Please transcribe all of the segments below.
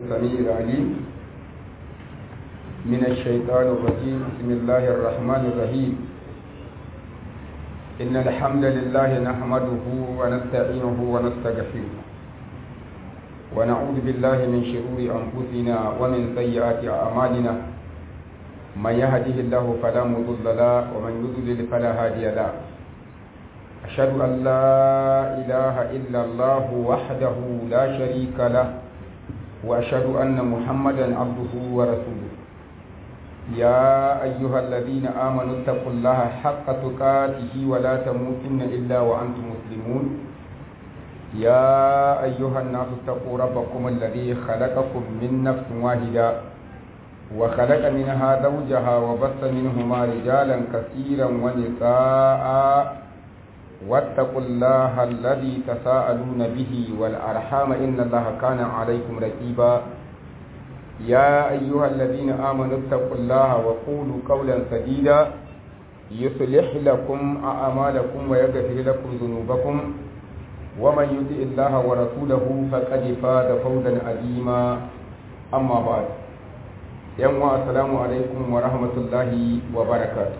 السميع العليم من الشيطان الرجيم بسم الله الرحمن الرحيم إن الحمد لله نحمده ونستعينه ونستغفره ونعوذ بالله من شرور أنفسنا ومن سيئات أعمالنا من يهده الله فلا مضل له ومن يضلل فلا هادي له أشهد أن لا إله إلا الله وحده لا شريك له وأشهد أن محمدا عبده ورسوله يا أيها الذين آمنوا اتقوا الله حق تقاته ولا تموتن إلا وأنتم مسلمون يا أيها الناس اتقوا ربكم الذي خلقكم من نفس واحدة وخلق منها زوجها وبث منهما رجالا كثيرا ونساء واتقوا الله الذي تساءلون به والأرحام إن الله كان عليكم رقيبا يا أيها الذين آمنوا اتقوا الله وقولوا قولا سديدا يصلح لكم أعمالكم ويغفر لكم ذنوبكم ومن يطع الله ورسوله فقد فاز فوزا عظيما أما بعد يوم السلام عليكم ورحمة الله وبركاته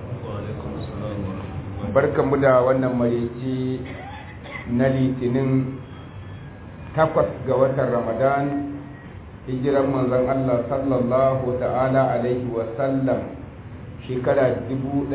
barkanmu da wannan marece na litinin takwas ga watan ramadan hijiran manzon Allah sallallahu ta'ala alaihi wasallam shekara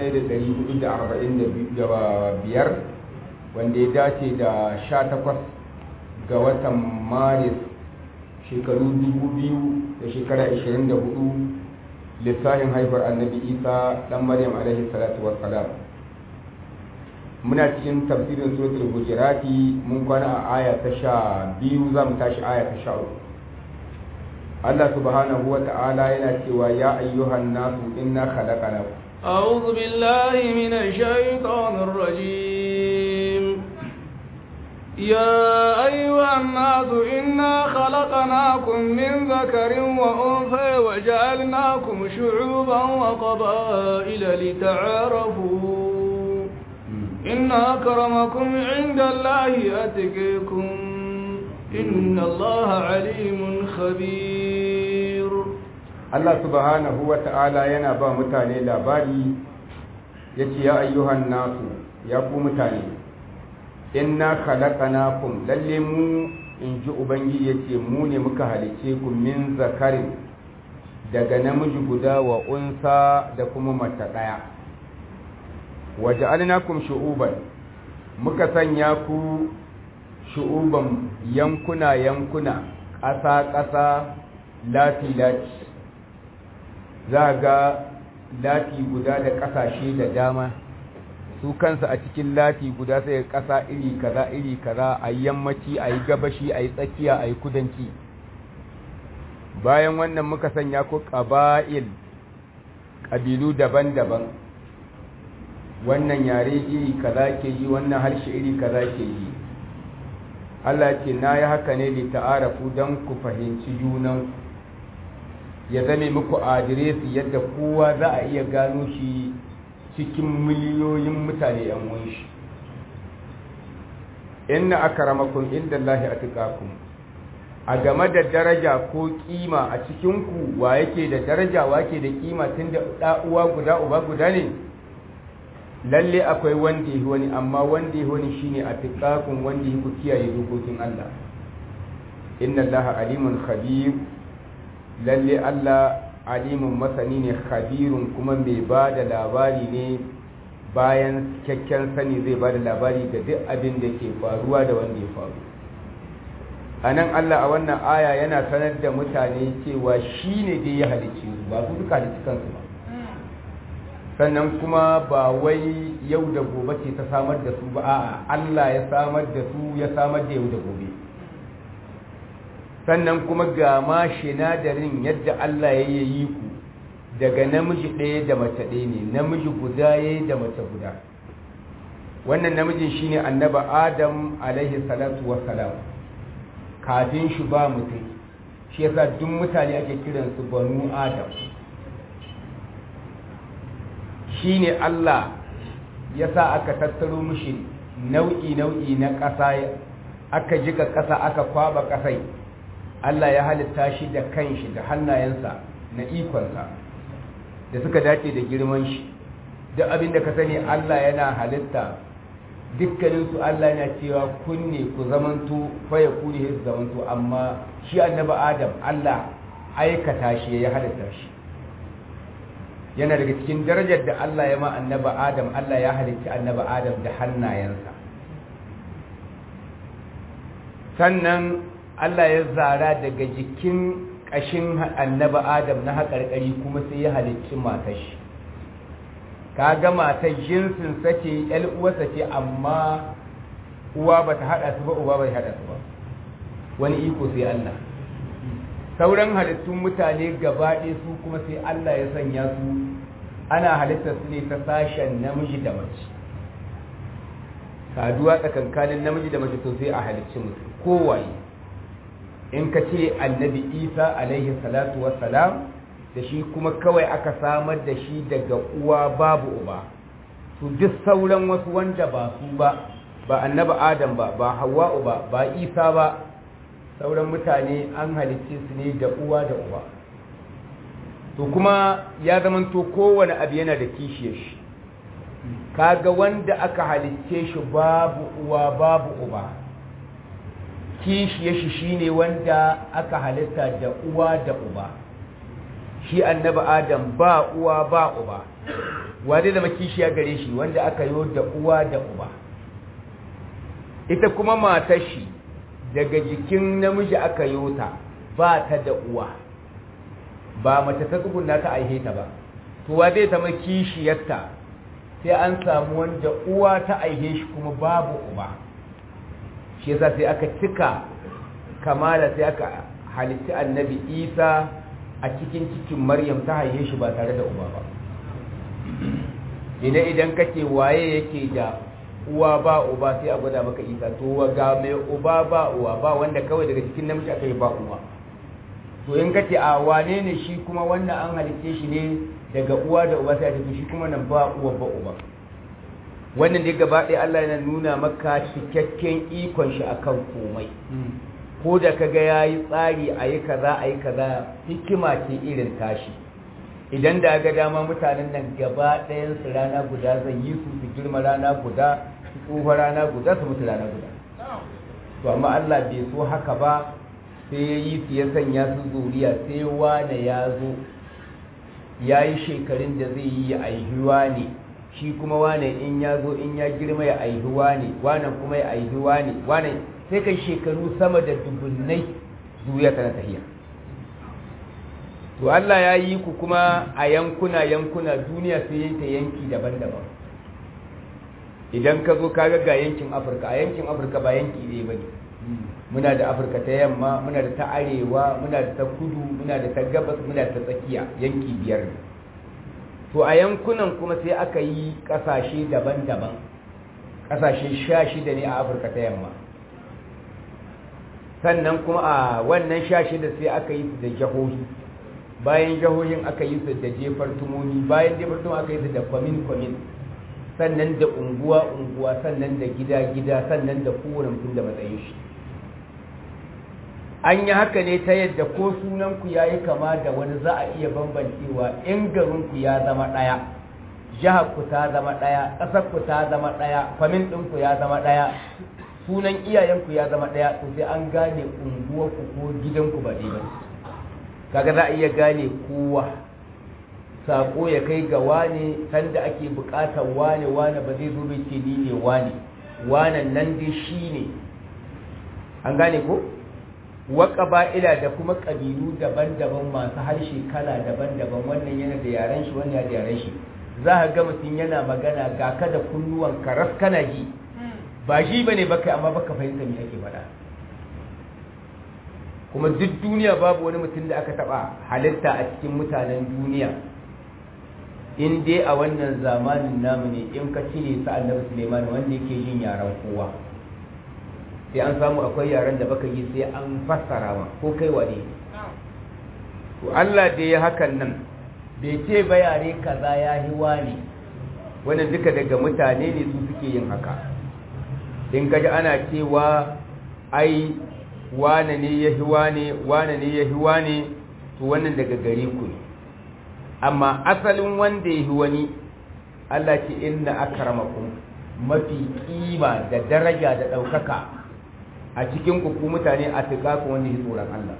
1445 wanda ya dace da 18 ga watan maris shekaru 2000 da shekara 24 lissafin haifar annabi isa dan maryam alaihi salatu wassalam muna cikin tafsirin suratul hujurati mun kwana a aya ta sha biyu za mu tashi aya ta sha uku Allah subhanahu wa ta'ala yana cewa ya ayyuhan nasu inna khalaqnakum أعوذ بالله من الشيطان الرجيم يا أيها الناس إنا خلقناكم من ذكر وأنثى وجعلناكم شعوبا وقبائل لتعارفوا إن أكرمكم عند الله أتقيكم إن الله عليم خبير Allah subhanahu wa ta'ala yana ba mutane labari ya ce ya ayyuhan nasu ya ku mutane inna khalaqnakum lalle mu in ji ubangiji ya ce mu ne muka halice ku min zakarin daga namiji guda wa unsa da kuma mace ɗaya waje alinakum shu'uban muka sanya ku shu'uban yankuna yankuna ƙasa ƙasa lati lati za ga lati guda da ƙasashe da dama su kansa a cikin lati guda sai ƙasa iri kaza iri kaza a yammaci a yi gabashi a yi tsakiya a yi kudanci bayan wannan muka sanya ku ƙaba'il ƙabilu daban-daban wannan yare iri kaza ke yi wannan harshe iri kaza ke yi Allah ce na yi haka ne da ta'arafu don ku fahimci junan ya zame muku adiresi yadda kowa za a iya gano shi cikin miliyoyin mutane yan shi inna akramakum inda Allah atqakum a game da daraja ko kima a cikin ku wa yake da daraja wa yake da kima tunda da uwa guda uba guda ne lalle akwai wanda yi wani amma wanda yi wani shine a tiƙaƙun wanda yi ku kiyaye dokokin Allah inna Allah alimun khabir lalle Allah alimun masani ne khabirun kuma mai ba da labari ne bayan cikakken sani zai ba da labari ga duk abin da ke faruwa da wanda ya faru a nan Allah a wannan aya yana sanar da mutane cewa shi ne dai ya halicci ba su duka halicci kansu ba sannan kuma ba wai yau da gobe ce ta samar da su ba a'a Allah ya samar da su ya samar da yau da gobe sannan kuma ga ma shinadarin yadda Allah ya yi ku daga namiji ɗaya da mace ɗaya ne namiji guda ya da mace guda wannan namijin shine annaba adam alaihi salatu wassalam kafin shi ba mutum shi yasa duk mutane ake kiransu banu adam shi ne Allah ya sa aka tattaro mishi nau'i-nau'i na ƙasa aka jika ƙasa aka kwaba ƙasai Allah ya halitta shi da kanshi da hannayensa na ikonsa da suka dace da girman shi duk abin da ka sani Allah yana halitta dukkaninsu Allah yana cewa kunne ku zamanto faya kuni su zamanto amma shi annabi Adam Allah aikata shi ya halitta shi yana daga cikin darajar da Allah ya ma annabi Adam Allah ya halitta annabi Adam da hannayensa sannan Allah ya zara daga jikin ƙashin annabi Adam na haƙarƙari kuma sai ya halicci matar shi kaga matar jinsin sace ƴar uwarsa ce amma uwa bata hada su ba uba bai hada su ba wani iko sai Allah sauran halittun mutane gaba ɗaya su kuma sai Allah ya sanya su ana halittar su ne ta sashen namiji da mace saduwa tsakankanin namiji da mace to sai a halicci mutum kowaye in ka ce annabi isa alaihi salatu wassalam da shi kuma kawai aka samar da shi daga uwa babu uba to duk sauran wasu wanda ba su ba ba annabi adam ba ba hawa'u ba ba isa ba sauran mutane an halicce su ne da uwa da uba to kuma ya zamanto kowane abu yana da kishiyar shi kaga wanda aka halicce shi babu uwa babu uba kishiyar shi shine wanda aka halitta da uwa da uba shi annabi adam ba uwa ba uba wadda zama kishiya gare shi wanda aka yi da uwa da uba ita kuma matar shi daga jikin namiji aka yi ta ba ta da uwa ba mace ta tsuguna ta aihe ta ba to wa zai zama kishiyarta sai an samu wanda uwa ta aihe shi kuma babu uba shi yasa sai aka cika kamala sai aka halitta annabi isa a cikin cikin maryam ta haife shi ba tare da uba ba idan idan kake waye yake da uwa ba uba sai a gwada maka isa to ga mai uba ba uwa ba wanda kawai daga cikin namiji aka yi ba uwa to in kace a wane ne shi kuma wannan an halitte shi ne daga uwa da uba sai a ce shi kuma nan ba uwa ba uba wannan dai gaba ɗaya Allah yana nuna maka cikakken ikon shi akan komai ko da kaga yayi tsari ayi kaza ayi kaza hikima ce irin tashi idan da ga dama mutanen nan gaba ɗayan su rana guda zan yi su su girma rana guda su tsoho rana guda su mutu rana guda to amma Allah bai so haka ba sai ya yi su ya sanya su zuriya sai wane ya zo ya yi shekarun da zai yi ya aihuwa ne shi kuma wane in ya zo in ya girma ya aihuwa ne wane kuma ya aihuwa ne wane sai kai shekaru sama da dubunnai zuriya tana tahiya to Allah ya yi ku kuma a yankuna yankuna duniya sai yi ta yanki daban-daban idan ka zo kaga ga yankin Afirka a yankin Afirka ba yanki ne bane muna da Afirka ta yamma muna da ta arewa muna da ta kudu muna da ta gabas muna da ta tsakiya yanki biyar ne to a yankunan kuma sai aka yi kasashe daban-daban kasashe sha shida ne a Afirka ta yamma sannan kuma a wannan sha shida sai aka yi su da jahohi bayan jihohin aka yi su da jefar tumoni bayan jefar tumoni aka yi su da kwamin-kwamin sannan da unguwa-unguwa sannan da gida-gida sannan da kowane mutum da matsayin shi an yi haka ne ta yadda ko sunanku ya yi kama da wani za a iya bambancewa in garinku ya zama ɗaya jiharku ta zama ɗaya ƙasarku ta zama ɗaya kwamin ɗinku ya zama ɗaya sunan iyayenku ya zama ɗaya to sai an gane unguwarku ko gidanku ba ɗaya ba kaga za a iya gane kowa sako ya kai ga wane sanda ake bukatar wane wane ba zai zo bai ce ni ne wane wanan nan dai shi ne an gane ko waka ba'ila da kuma ƙabilu daban-daban masu harshe kala daban-daban wannan yana da yaren shi wannan yana da yaren shi za ka ga mutum yana magana ga ka da kunnuwan karas kana ji ba shi bane baka amma baka fahimta me ake faɗa kuma duk duniya babu wani mutum da aka taba halitta a cikin mutanen duniya in dai a wannan zamanin namu ne in ka cire su annabi Suleiman wanda yake yin yaren kowa sai an samu akwai yaren da baka yi sai an fassara ma ko kai wane to Allah da ya hakan nan bai ce ba yare kaza ya yi wani wannan duka daga mutane ne su suke yin haka in kaji ana cewa ai wane ne ya hi wane wane ne ya hi wane to wannan daga gare ku ne amma asalin wanda ya hi wani Allah ce inna akramakum mafi kima da daraja da ɗaukaka a cikin ku mutane a tuƙaƙu wanda ya tsoron Allah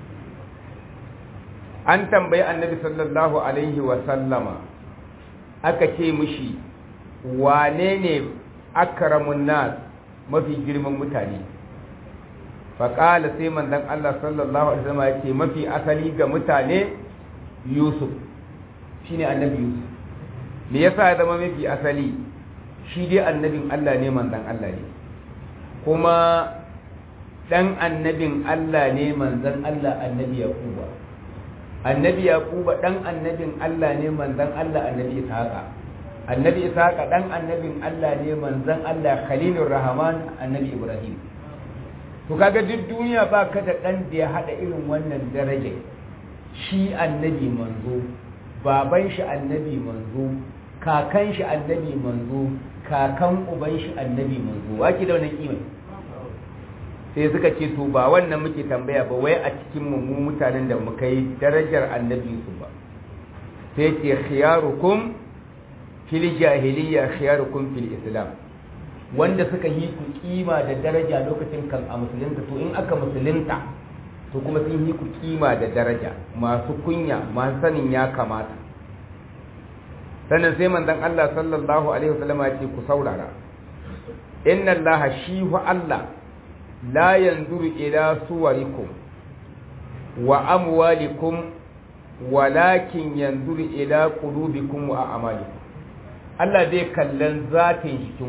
an tambayi annabi sallallahu alaihi wa sallama aka ce mishi wane ne akramun nas mafi girman mutane faƙala sai manzon Allah sallallahu alaihi wasallam ya ce mafi asali ga mutane Yusuf shine annabi Yusuf me yasa ya zama mafi asali shi dai annabin Allah ne manzon Allah ne kuma dan annabin Allah ne manzon Allah annabi Yakuba annabi Yakuba dan annabin Allah ne manzon Allah annabi Ishaqa annabi Ishaqa dan annabin Allah ne manzon Allah Khalilur Rahman annabi Ibrahim to kaga duk duniya ba ka da dan da ya hada irin wannan daraja shi annabi manzo baban shi annabi manzo kakan shi annabi manzo kakan uban shi annabi manzo wake da wannan kima sai suka ce to ba wannan muke tambaya ba wai a cikin mu mutanen da muka yi darajar annabi su ba sai ce khiyarukum fil jahiliya khiyarukum fil islam wanda suka yi ku kima da daraja lokacin kan a musulunta to in aka musulunta to kuma sun yi ku kima da daraja masu kunya masu sanin ya kamata sannan sai manzon Allah sallallahu alaihi wasallam ya ce ku saurara inna Allah shi wa Allah la yanzuru ila suwarikum wa amwalikum walakin yanzuru ila qulubikum wa a'malikum Allah zai kallon zatin jikin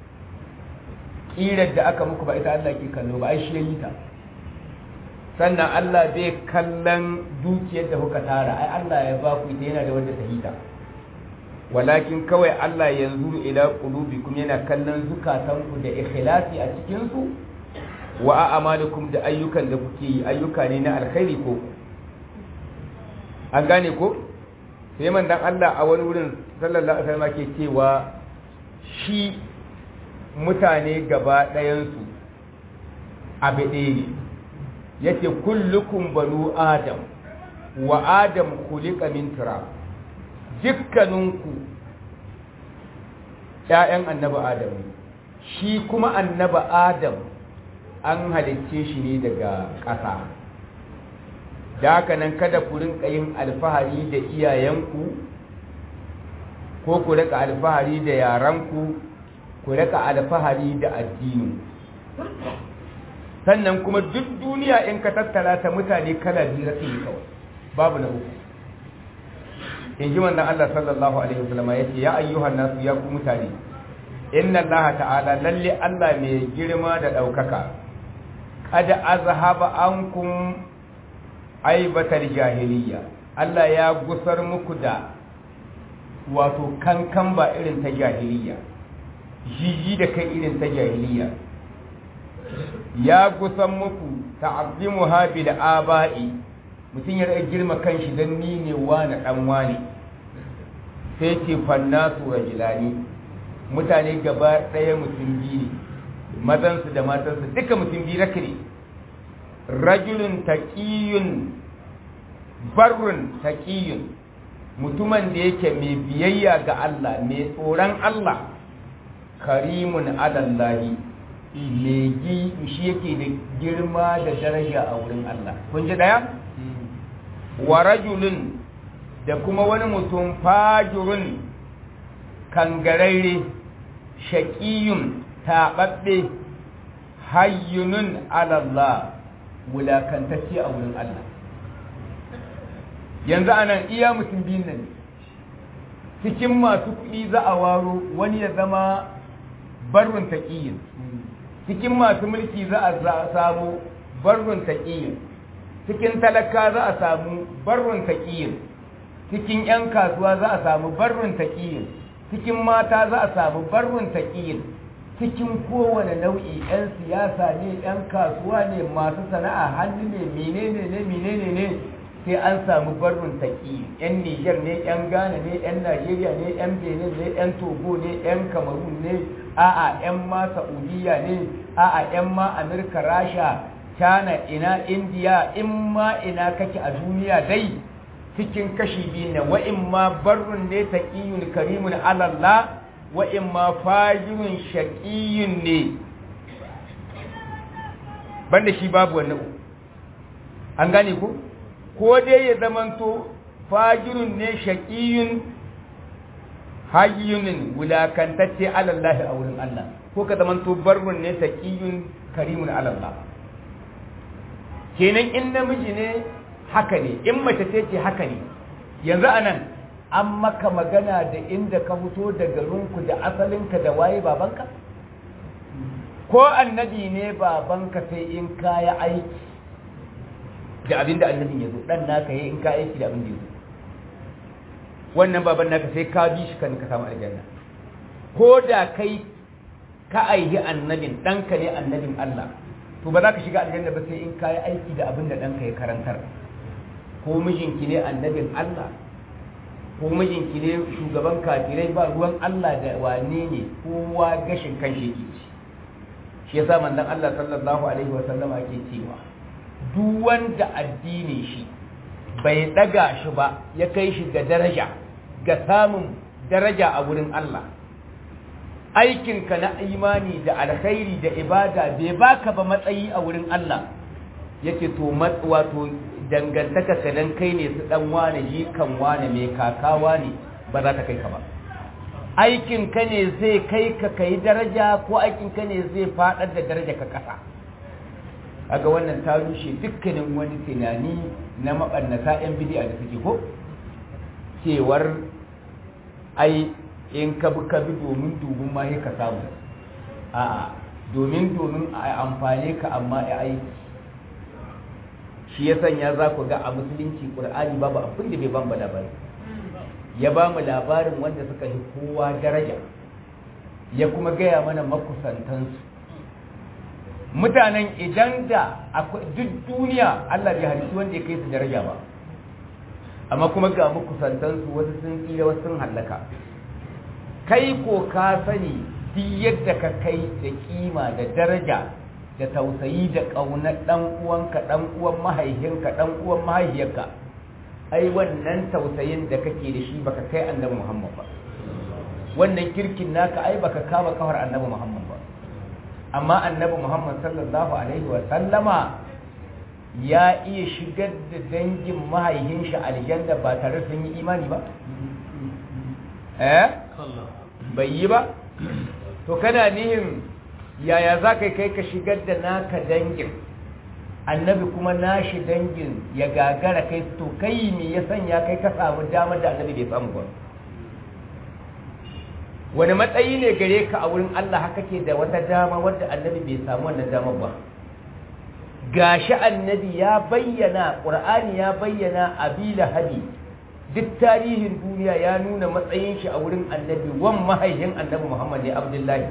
kirar da aka muku ba ita Allah ke kallo ba ai shi yayi ta sannan Allah zai kallon dukiyar da kuka tara ai Allah ya ba ku ita yana da wanda ta hita walakin kawai Allah yanzu ila qulubikum yana kallon zukatanku da ikhlasi a cikin su wa a'malukum da ayyukan da kuke yi ayyuka ne na alkhairi ko an gane ko sai manzon Allah a wani wurin sallallahu alaihi wasallam ke cewa shi mutane gaba ɗayansu abu ɗaya ne yace kullukum banu adam wa adam khuliqa min turab dukkaninku ‘ya'yan annaba adam shi kuma annaba adam an halicce shi ne daga ƙasa da haka nan kada ku rinka yin alfahari da iyayenku ko ku rika alfahari da yaranku ku rika alfahari da addini sannan kuma duk duniya in ka tattala ta mutane kala biyu rasu yi kawai babu na uku in ji wannan Allah sallallahu alaihi wasallam ya ce ya ayyuhan nasu ya ku mutane inna Allah ta'ala lalle Allah mai girma da ɗaukaka kada azhaba ankum aibatar jahiliya Allah ya gusar muku da wato kankan ba irin ta jahiliya jiji da kai irin ta jahiliya ya gusan muku ta'azzimu habil aba'i mutum ya rage girma kanshi dan ni ne wani dan wani sai ce fannasu rajulani mutane gaba ɗaya mutum biyu ne mazansu da matansu duka mutum biyu raka ne rajulun taqiyun barrun taqiyun mutumin da yake mai biyayya ga Allah mai tsoron Allah karimun adallahi legi shi yake da girma da daraja a wurin Allah kun ji daya wa rajulun da kuma wani mutum fajirun kangararre shaƙiyun taɓaɓɓe hayyunun alallah wulakantacce a wurin Allah yanzu anan iya mutum biyun nan cikin masu kuɗi za a waro wani ya zama barrun taƙiyin cikin masu mulki za a samu barrun taƙiyin cikin talaka za a samu barrun taƙiyin cikin 'yan kasuwa za a samu barrun taƙiyin cikin mata za a samu barrun taƙiyin cikin kowane nau'i 'yan siyasa ne 'yan kasuwa ne masu sana'a hannu ne menene ne menene ne sai an samu barrun taƙi 'yan niger ne 'yan ghana ne 'yan najeriya ne 'yan benin ne 'yan togo ne 'yan cameroon ne a'a 'yan ma saudiya ne a'a 'yan ma amurka rasha China ina India in ma ina kake a duniya dai cikin kashi biyu ne wa in ma barrun ne taqiyun karimun alallah wa in ma fajirun shaqiyun ne banda shi babu wannan an gane ko ko dai ya zamanto fajirun ne shaqiyun hayyunin wulakantacce alallahi a wurin Allah ko ka zamanto barrun ne taqiyun karimun alallah kenan in namiji ne haka ne in mace ce ce haka ne yanzu anan an maka magana da inda ka fito da garinku da asalinka da waye babanka ko annabi ne babanka sai in kaya aiki da abinda annabin ya zo dan naka yi in ka aiki da abin da ya zo wannan baban naka sai ka bi shi kan ka samu aljanna ko da kai ka aihi annabin ɗanka ne annabin Allah to ba za ka shiga aljanna ba sai in ka yi aiki da abin da ɗanka ya karantar ko mijinki ne annabin Allah ko mijinki ne shugaban kafirai ba ruwan Allah da wane ne kowa gashin kan shi yake ci shi yasa manzon Allah sallallahu alaihi wa sallama ke cewa duk wanda addinin shi bai daga shi ba ya kai shi ga daraja ga samun daraja a wurin Allah aikinka na imani da alkhairi da ibada bai baka ba matsayi a wurin Allah yake to wato dangantaka ka dan kai ne su dan wane jikan wane mai kakawa ne ba za ta kai ka ba aikin ka ne zai kai ka kai daraja ko aikin ka ne zai fadar da daraja ka kasa kaga wannan ta rushe dukkanin wani tunani na mabannata yan bid'a da suke ko cewar ai in ka bi ka bi domin dubun ma ka samu a'a domin domin a amfane ka amma ya aiki shi ya sanya za ku ga a musulunci ƙur'ani babu abin da bai ban labari ya ba mu labarin wanda suka yi kowa daraja ya kuma gaya mana makusantansu mutanen idan da duk duniya Allah bai halittu wanda ya kai su daraja ba amma kuma ga makusantansu wasu sun tsira wasu sun hallaka kai ko ka sani duk yadda ka kai da kima da daraja da tausayi da ƙaunar ɗan uwanka ɗan uwan mahaihinka ɗan uwan mahaihiyarka ai wannan tausayin da kake da shi baka kai annabi Muhammad ba wannan kirkin naka ai baka kama kawar annabi Muhammad ba amma annabi Muhammad sallallahu alaihi wa sallama ya iya shigar da dangin mahaihin shi aljanna ba tare sun yi imani ba eh bai yi ba to kana nihin yaya za ka kai ka shigar da naka dangin annabi kuma nashi dangin ya gagara kai to kai me ya sanya kai ka samu damar da annabi bai samu ba wani matsayi ne gare ka a wurin Allah haka ke da wata dama wadda annabi bai samu wannan damar ba gashi annabi ya bayyana qur'ani ya bayyana abila hadi duk tarihin duniya ya nuna matsayin shi a wurin annabi wan mahaihin annabi Muhammad ne Abdullahi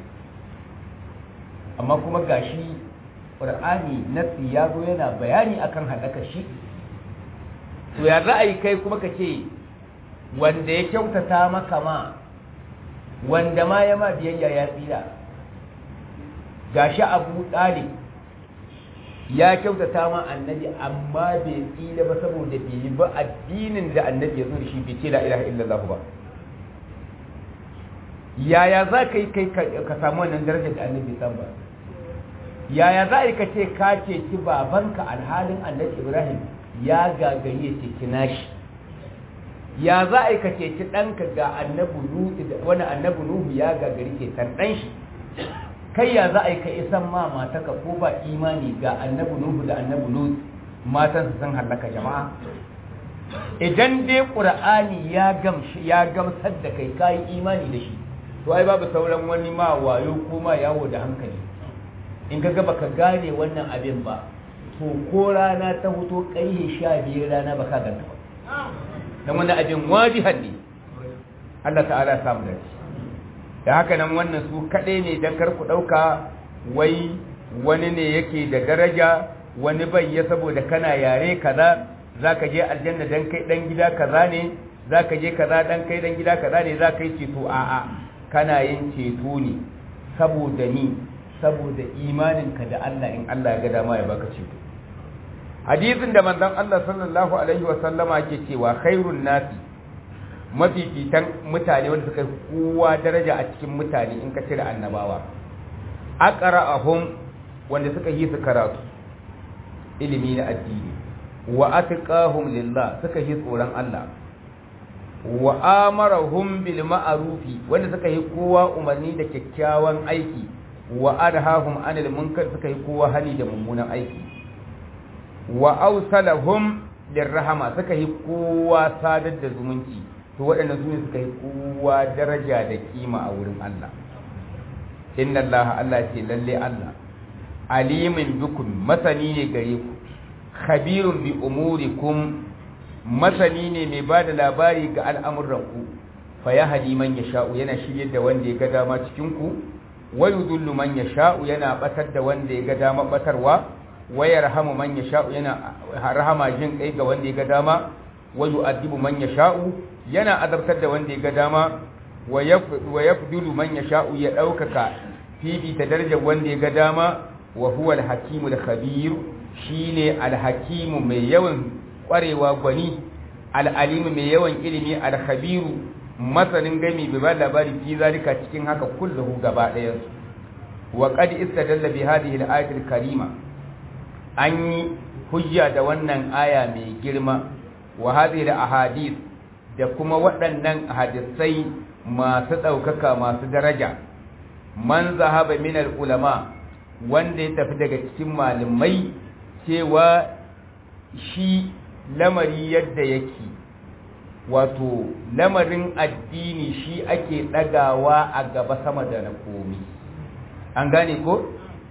amma kuma gashi ƙur'ani nasi ya zo yana bayani akan haɗaka shi to ya za a yi kai kuma ka ce wanda ya kyautata maka ma wanda ma ya ma biyayya ya tsira gashi abu ɗalib ya kyautata ma annabi amma bai tsira ba saboda bai yi ba addinin da annabi ya zo da shi bai ce la ilaha illallah ba yaya za ka yi kai ka samu wannan darajar da annabi samu ba yaya za a ka ce ka ceci babanka alhalin annabi ibrahim ya gagari ya ceci nashi ya za a ka ceci ɗanka ga annabi nuhu wani annabi nuhu ya gagari ceton ɗan shi kai ya za a ka isan ma mataka ko ba imani ga annabi nuhu da annabi nuhu matan su sun hallaka jama'a idan dai ƙur'ani ya gamshi ya gamsar da kai kayi imani da shi to ai babu sauran wani ma wayo ko ma yawo da hankali in ka ga baka gane wannan abin ba to ko rana ta hoto ƙarfe sha biyar rana baka ganta ba dan wannan abin wajihan ne Allah ta'ala ya samu da shi da haka nan wannan su kaɗai ne dan kar ku ɗauka wai wani ne yake da daraja wani bai ya saboda kana yare kaza zaka je aljanna dan kai dan gida kaza ne zaka je kaza dan kai dan gida kaza ne zaka yi ceto a'a kana yin ceto ne saboda ni saboda imaninka da Allah in Allah ya ga dama ya baka ceto hadisin da manzon Allah sallallahu alaihi wa sallama ke cewa khairun nasi mafifitan mutane wanda suka kowa daraja a cikin mutane in ka cire annabawa aqra'ahum wanda suka yi su karatu ilimi na addini wa atqahum lillah suka yi tsoron Allah wa amarahum bil ma'rufi wanda suka yi kowa umarni da kyakkyawan aiki wa adhahum anil munkar suka yi kowa hani da mummunan aiki wa awsalahum lirrahama suka yi kowa sadar da zumunci to waɗannan su ne suka yi kowa daraja da kima a wurin Allah inna Allah Allah ce lalle Allah alimin bikum masani ne gare ku khabirun bi umurikum masani ne mai ba da labari ga al'amuranku fa ya hadi man ya sha'u yana shirye da wanda ya ga dama cikinku wa yudullu man ya sha'u yana batar da wanda ya ga dama batarwa wa yarhamu man ya sha'u yana rahama jin kai ga wanda ya ga dama wa yu'adibu man ya sha'u yana azabtar da wanda ya ga dama wa yafdulu man ya sha'u ya ɗaukaka fifita darajar wanda ya ga dama wa huwa al-hakimu al-khabir shine al-hakimu mai yawan kwarewa gwani al'alimu mai yawan ilimi al-khabiru masanin gami bai ba labari fi zalika cikin haka kullahu gaba ɗayan wa qad istadalla bi hadhihi al-ayati al-karima an yi hujja da wannan aya mai girma wa hadhihi al-ahadith da kuma waɗannan hadisai masu ɗaukaka masu daraja man zahaba min al-ulama wanda ya tafi daga cikin malamai cewa shi lamari yadda yake wato lamarin addini shi ake ɗagawa a gaba sama da na komi an gane ko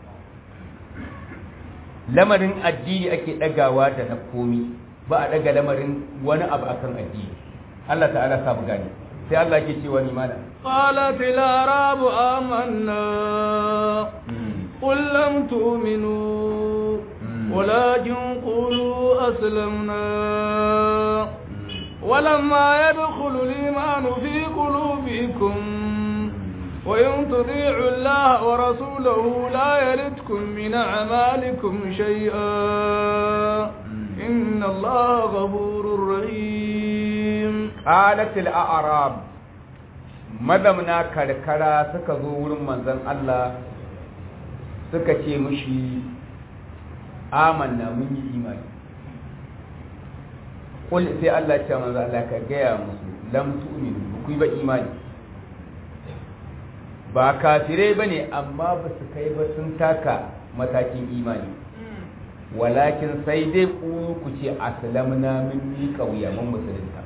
lamarin addini ake ɗagawa da na komi ba a ɗaga lamarin wani abu akan addini Allah ta'ala samu gane sai Allah ke cewa ni mana قالت الأعراب آمنا قل لم تؤمنوا ولكن قولوا أسلمنا ولما يدخل الإيمان في قلوبكم وإن تطيعوا الله ورسوله لا يلدكم من أعمالكم شيئا إن الله غفور رحيم قالت الأعراب madamna karkara suka zo wurin manzon Allah suka ce mushi amanna mun yi imani kul sai Allah ce manzo Allah ka gaya musu lam tu'minu ku ba imani ba kafirai bane amma ba su kai ba sun taka matakin imani walakin sai dai ku ku ce aslamna min mi kauya mun musulunta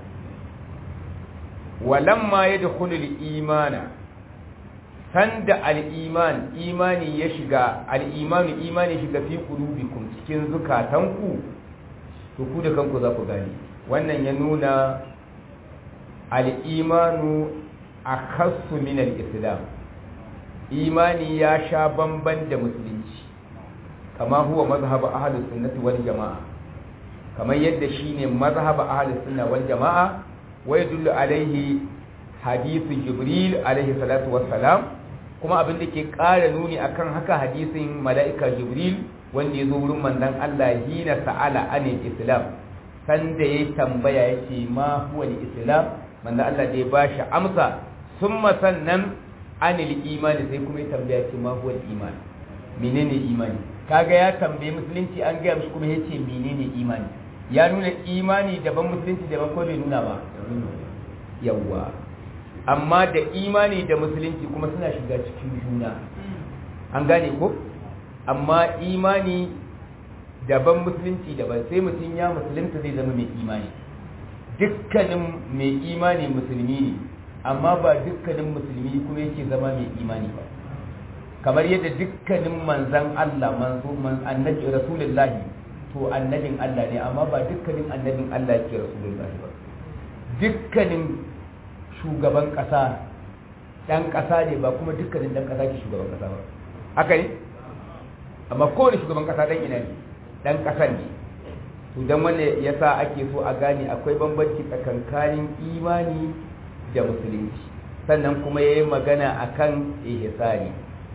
walamma yadkhulu al-imana sanda al-iman imani ya shiga al-imanu imani shiga fi qulubikum cikin zukatanku to ku da kanku za ku gane wannan ya nuna al-imanu akhassu min al-islam imani ya sha bamban da musulunci kama huwa mazhab ahlus sunnati wal jamaa kamar yadda shine mazhab ahlus sunna wal jamaa wa yadullu alaihi hadithu jibril alaihi salatu wassalam kuma abin da ke ƙara nuni akan haka hadisin mala'ika jibril wanda ya zo wurin manzon Allah hina sa'ala anil islam sanda ya tambaya yake ma huwa islam manzon Allah da ya bashi amsa summa sannan anil imani sai kuma ya tambaya ce ma huwa iman menene imani kaga ya tambaye musulunci an gaya mishi kuma yace menene imani ya nuna imani daban musulunci daban ko bai nuna ba yawwa amma da imani da musulunci kuma suna shiga cikin juna an gane ko amma imani daban musulunci daban sai mutum ya musulunta zai zama mai imani dukkanin mai imani musulmi ne amma ba dukkanin musulmi kuma yake zama mai imani ba kamar yadda dukkanin manzan Allah manzo annabi rasulullahi to annabin Allah ne amma ba dukkanin annabin Allah yake rasulullahi ba dukkanin shugaban ƙasa ɗan ƙasa ne ba kuma dukkanin ɗan ƙasa ke shugaban ƙasa ba haka ne amma kowane shugaban ƙasa ɗan ina ne ɗan ƙasar ne to don wanda ya sa ake so a gane akwai bambanci tsakankanin imani da musulunci sannan kuma ya yi magana a kan ihsani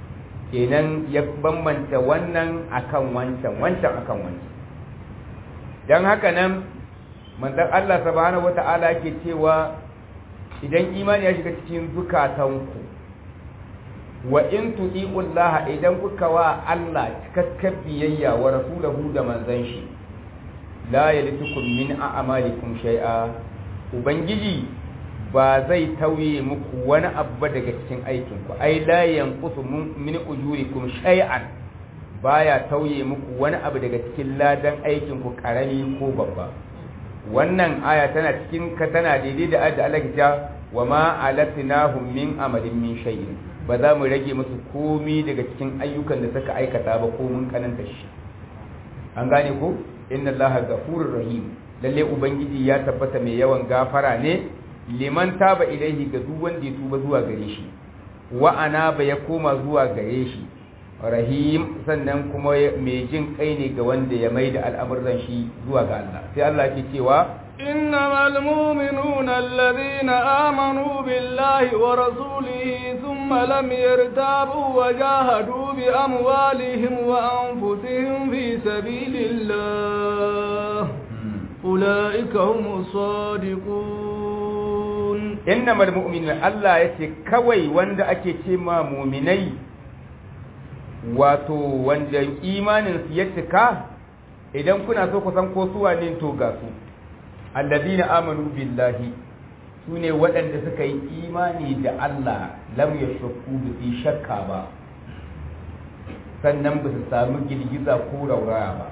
kenan ya bambanta wannan akan wancan wancan akan wancan dan haka nan manzon Allah subhanahu wata'ala ke cewa idan imani ya shiga cikin zukatanku wa in tuti'ullaha idan kuka wa Allah cikakken biyayya wa rasulahu da manzon shi la yalitukum min a'malikum shay'a ubangiji ba zai tauye muku wani abu daga cikin aikin ku ai la yanqusu min ujurikum shay'an baya tauye muku wani abu daga cikin ladan aikin ku karami ko babba wannan aya tana cikin ka tana daidai da adda Allah ya wa ma alatnahum min amalin min shay'in ba za mu rage musu komi daga cikin ayyukan da suka aikata ba ko mun kananta shi an gane ko inna allaha ghafurur rahim lalle ubangiji ya tabbata mai yawan gafara ne liman taba ilaihi ga duk wanda ya tuba zuwa gare shi wa ana ba ya koma zuwa gare shi rahim sannan kuma mai jin kai ne ga wanda ya mai da al'amuran shi zuwa ga Allah sai Allah ke cewa إنما المؤمنون الذين آمنوا بالله ورسوله ثم لم يرتابوا وجاهدوا بأموالهم وأنفسهم في سبيل الله أولئك هم الصادقون إنما المؤمنون الله يتي كوي وند أكي تيما مؤمني wato wanda imaninsu ya cika idan kuna so ku san ko suwa ne to ga su allazina amanu billahi sune waɗanda suka yi imani da Allah lam yashku bi shakka ba sannan ba su samu girgiza ko rauraya ba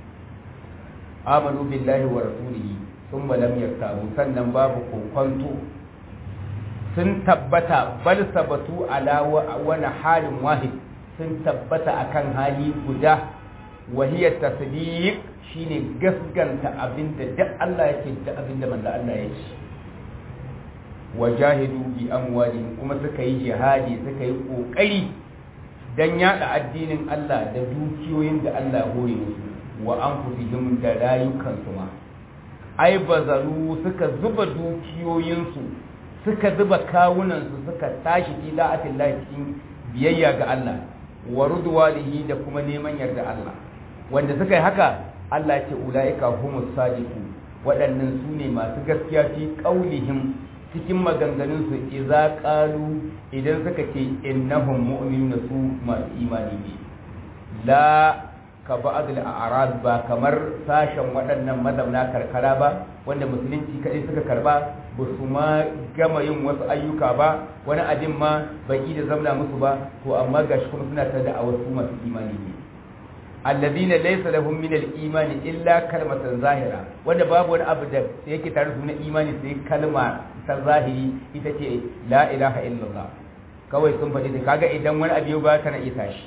amanu billahi wa rasulihi thumma lam yartabu sannan babu kokonto sun tabbata bal sabatu ala wani halin wahid sun tabbata akan hali guda wahiyar tasdiq shine gaskanta abinda duk Allah yake da abinda manzo Allah ya ce wajahidu bi amwalihim kuma suka yi jihadi suka yi kokari dan yada addinin Allah da dukiyoyin da Allah ya hore musu wa anfusihim da rayukansu ma ai bazaru suka zuba dukiyoyinsu suka zuba kawunansu suka tashi ila atillahi cikin biyayya ga Allah wa rudwanihi da kuma neman yarda Allah wanda suka yi haka Allah ce ulaika humus sadiqu waɗannan su ne masu gaskiya fi qaulihim cikin maganganun su idza qalu idan suka ce innahum mu'minuna su masu imani ne la ka ba'd al-a'rad ba kamar sashen waɗannan mazauna karkara ba wanda musulunci kadai suka karba ba su ma gama yin wasu ayyuka ba wani abin ma bai da zamna musu ba to amma gashi kuma suna ta da wasu masu imani ne alladhina laysa lahum min al-imani illa kalmatan zahira wanda babu wani abu da yake tare su na imani sai kalma ta zahiri ita ce la ilaha illallah kawai sun faɗi da kaga idan wani abu ba kana iya tashi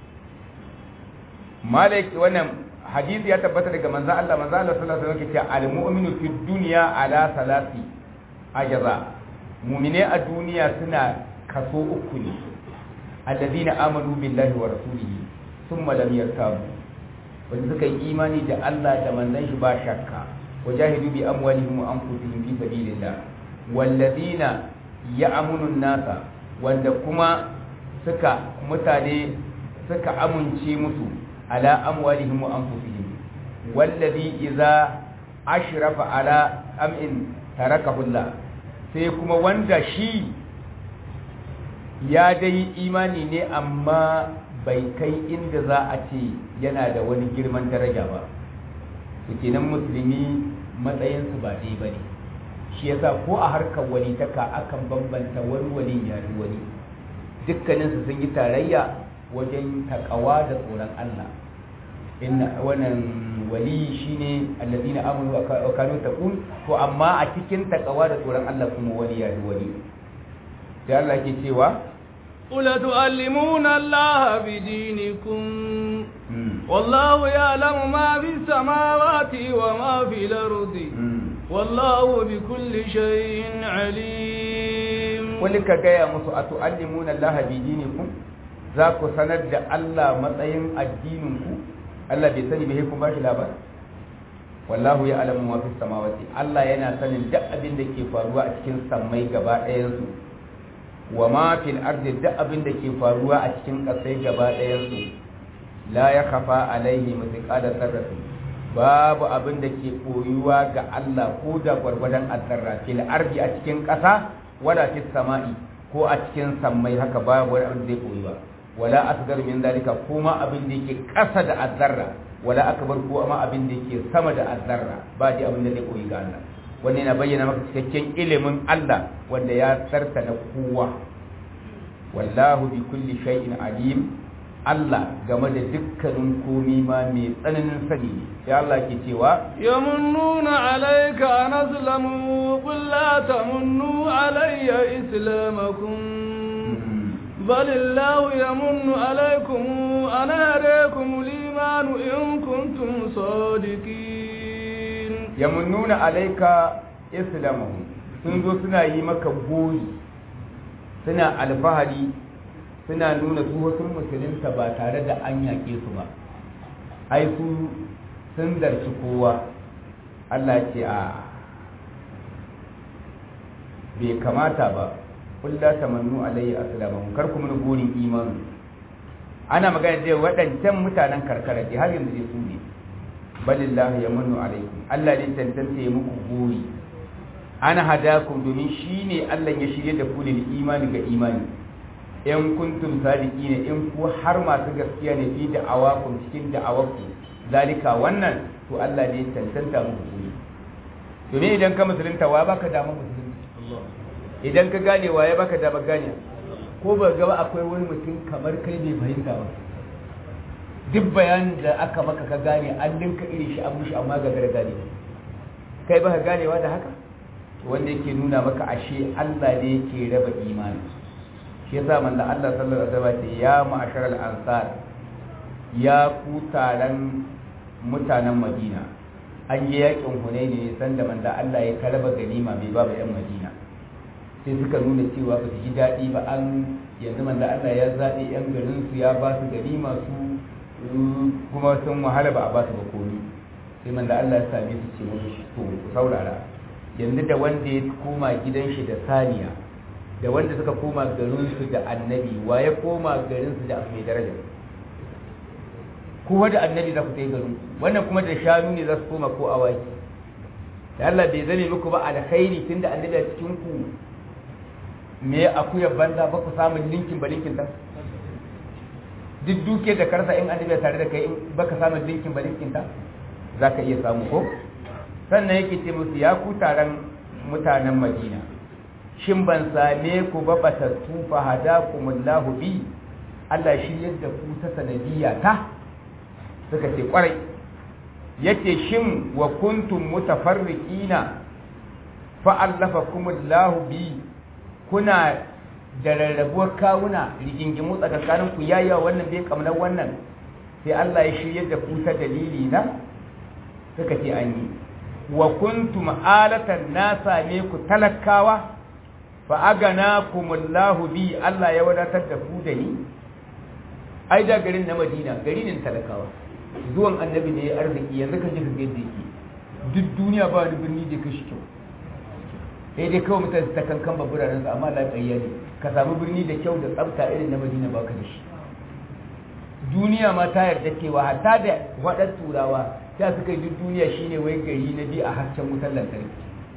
malik wannan hadisi ya tabbata daga manzo Allah manzo Allah sallallahu alaihi wasallam yake cewa al-mu'minu fid dunya ala salati ajza mu'mine a duniya suna kaso uku ne alladhina amanu billahi wa rasulihi thumma lam yartabu wanda suka yi imani da Allah da manzon shi ba shakka wajahidu bi amwalihim wa anfusihim fi sabilillah walladhina ya'munu an-nasa wanda kuma suka mutane suka amince musu ala amwalihim wa anfusihim wallazi idza ashrafa ala am'in tarakahu Allah sai kuma wanda shi ya dai imani ne amma bai kai inda za a ce yana da wani girman daraja ba to kenan musulmi matsayinsu ba dai ba ne shi yasa ko a harkar walitaka akan bambanta wani wali ya wani dukkaninsu sun yi tarayya wajen takawa da tsoron Allah inna wannan wali shine alladina amanu wa kanu taqun to amma a cikin takawa da tsoron Allah kuma wali ya wali sai Allah ke cewa قل تعلمون الله بدينكم والله يعلم ما في السماوات وما في الأرض والله بكل شيء عليم قل كجايا مسو أتعلمون الله بدينكم ذاك سند الله متين الدينكم Allah bai sani bai kuma bashi labari wallahu ya alamu ma fi samawati Allah yana sanin duk abin da ke faruwa a cikin sammai gaba ɗayan su wa ma fil ardi duk abin da ke faruwa a cikin ƙasai gaba ɗayan su la ya khafa alaihi mithqala dharratin babu abin da ke koyuwa ga Allah ko da gwargwadon azzarra fil ardi a cikin ƙasa wala fis sama'i ko a cikin sammai haka babu wani abin da zai koyuwa wala asgar min dalika kuma abin da yake ƙasa da azzarra wala akbar ko amma abin da yake sama da azzarra ba dai abin da zai koyi ga Allah wannan yana bayyana maka cikakken ilimin Allah wanda ya tsarta na kowa wallahu bi kulli shay'in alim Allah game da dukkanin komi ma mai tsananin sani ne sai Allah ke cewa yamunnuna alayka an aslamu qul la tamunnu alayya islamakum bal Allah yamunnu alaykum an hadakum liman in kuntum sadiqin yamunnuna alayka islamuhum sun zo suna yi maka goyi suna alfahari suna nuna su wasu musulunta ba tare da an yaƙe su ba ai su sun darci kowa Allah ce a bai kamata ba kulla tamannu alayhi aslamu kar ku mun burin imani ana magana da waɗancan mutanen karkara ce har yanzu su ne balillahu yamannu alaikum Allah ne tantance ya muku buri ana hadakum domin shine Allah ya shirye da ku lil imani ga imani in kuntum sadiqina in ku har masu gaskiya ne fi da'awakum cikin da'awarku zalika wannan to Allah ne tantanta muku kuri domin idan ka musulunta wa baka dama musulunci idan ka gane wa ya baka dama gane ko ba gaba akwai wani mutum kamar kai bai fahimta ba duk bayanin da aka maka ka gane an dinka iri shi an mushi amma ga gargade kai baka ganewa da haka wanda yake nuna maka ashe Allah ne yake raba imani shi yasa manzo Allah sallallahu alaihi wasallam ya ma'asharal ansar ya ku taron mutanen Madina an yi yakin Hunaini ne sanda manzo Allah ya karaba ganima bai ba yan Madina sai suka nuna cewa ba su ji daɗi ba an yanzu manzo Allah ya zaɓi yan garin su ya ba su ganima su kuma sun wahala ba a ba su ba komi sai manzo Allah ya same su ce musu to ku saurara yanzu da wanda ya koma gidan shi da saniya da wanda suka koma garinsu da annabi wa ya koma garinsu da mai daraja kowa da annabi za ku ta yi garin wannan kuma da shanu ne za su koma ko awaki da Allah bai zame muku ba alkhairi tun da annabi a cikin ku me akuyar banza ba ku samun linkin ba linkin ta duk duke da karsa in annabi tare da kai in baka samun linkin ba linkin ta za ka iya samu ko sannan yake ce musu ya ku taron mutanen madina shin ban same ku ba batattu fa hadakumullahu bi Allah shi yadda ku ta sanadiyya ta suka ce kwarai yace shin wa kuntum mutafarriqina fa allafakumullahu bi kuna da rarrabuwar kawuna rigingimu tsakanin ku yayya wannan bai kamar wannan sai Allah ya shiryar da ku ta dalili na suka ce an yi wa kuntum alatan na same ku talakawa fa aganakumullahu bi Allah ya wadatar da ku da ni ai da garin na Madina gari ne talakawa zuwan annabi ne ya arziki yanzu ka ji ka ga yadda yake duk duniya ba wani birni da kashi kyau sai dai kawai mutane ta kankan baburanen su amma lafiya ne ka samu birni da kyau da tsafta irin na Madina baka da shi duniya ma ta yarda cewa hatta da waɗan turawa ta suka yi duk duniya shine wai gari na biyu a hasken wutar lantarki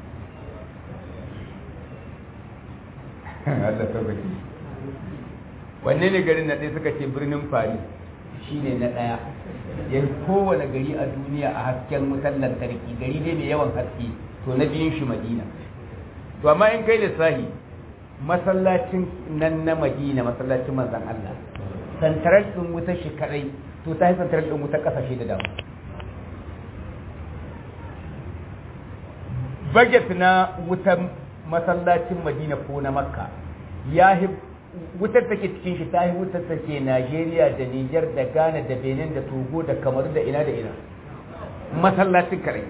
Allah tabbaki wanne ne garin na ɗaya suka ce birnin Paris shine na ɗaya ya kowane gari a duniya a hasken wutar lantarki gari ne mai yawan haske to na biyun shi Madina to amma in kai lissahi masallacin nan na Madina masallacin manzon Allah santarar ɗin wutar shi kadai to ta yi santarar ɗin wutar ƙasashe da dama budget na wutar masallacin madina ko na makka ya wutar take cikin shi ta yi wutar take najeriya da niger da ghana da benin da togo da kamaru da ina da ina masallacin kare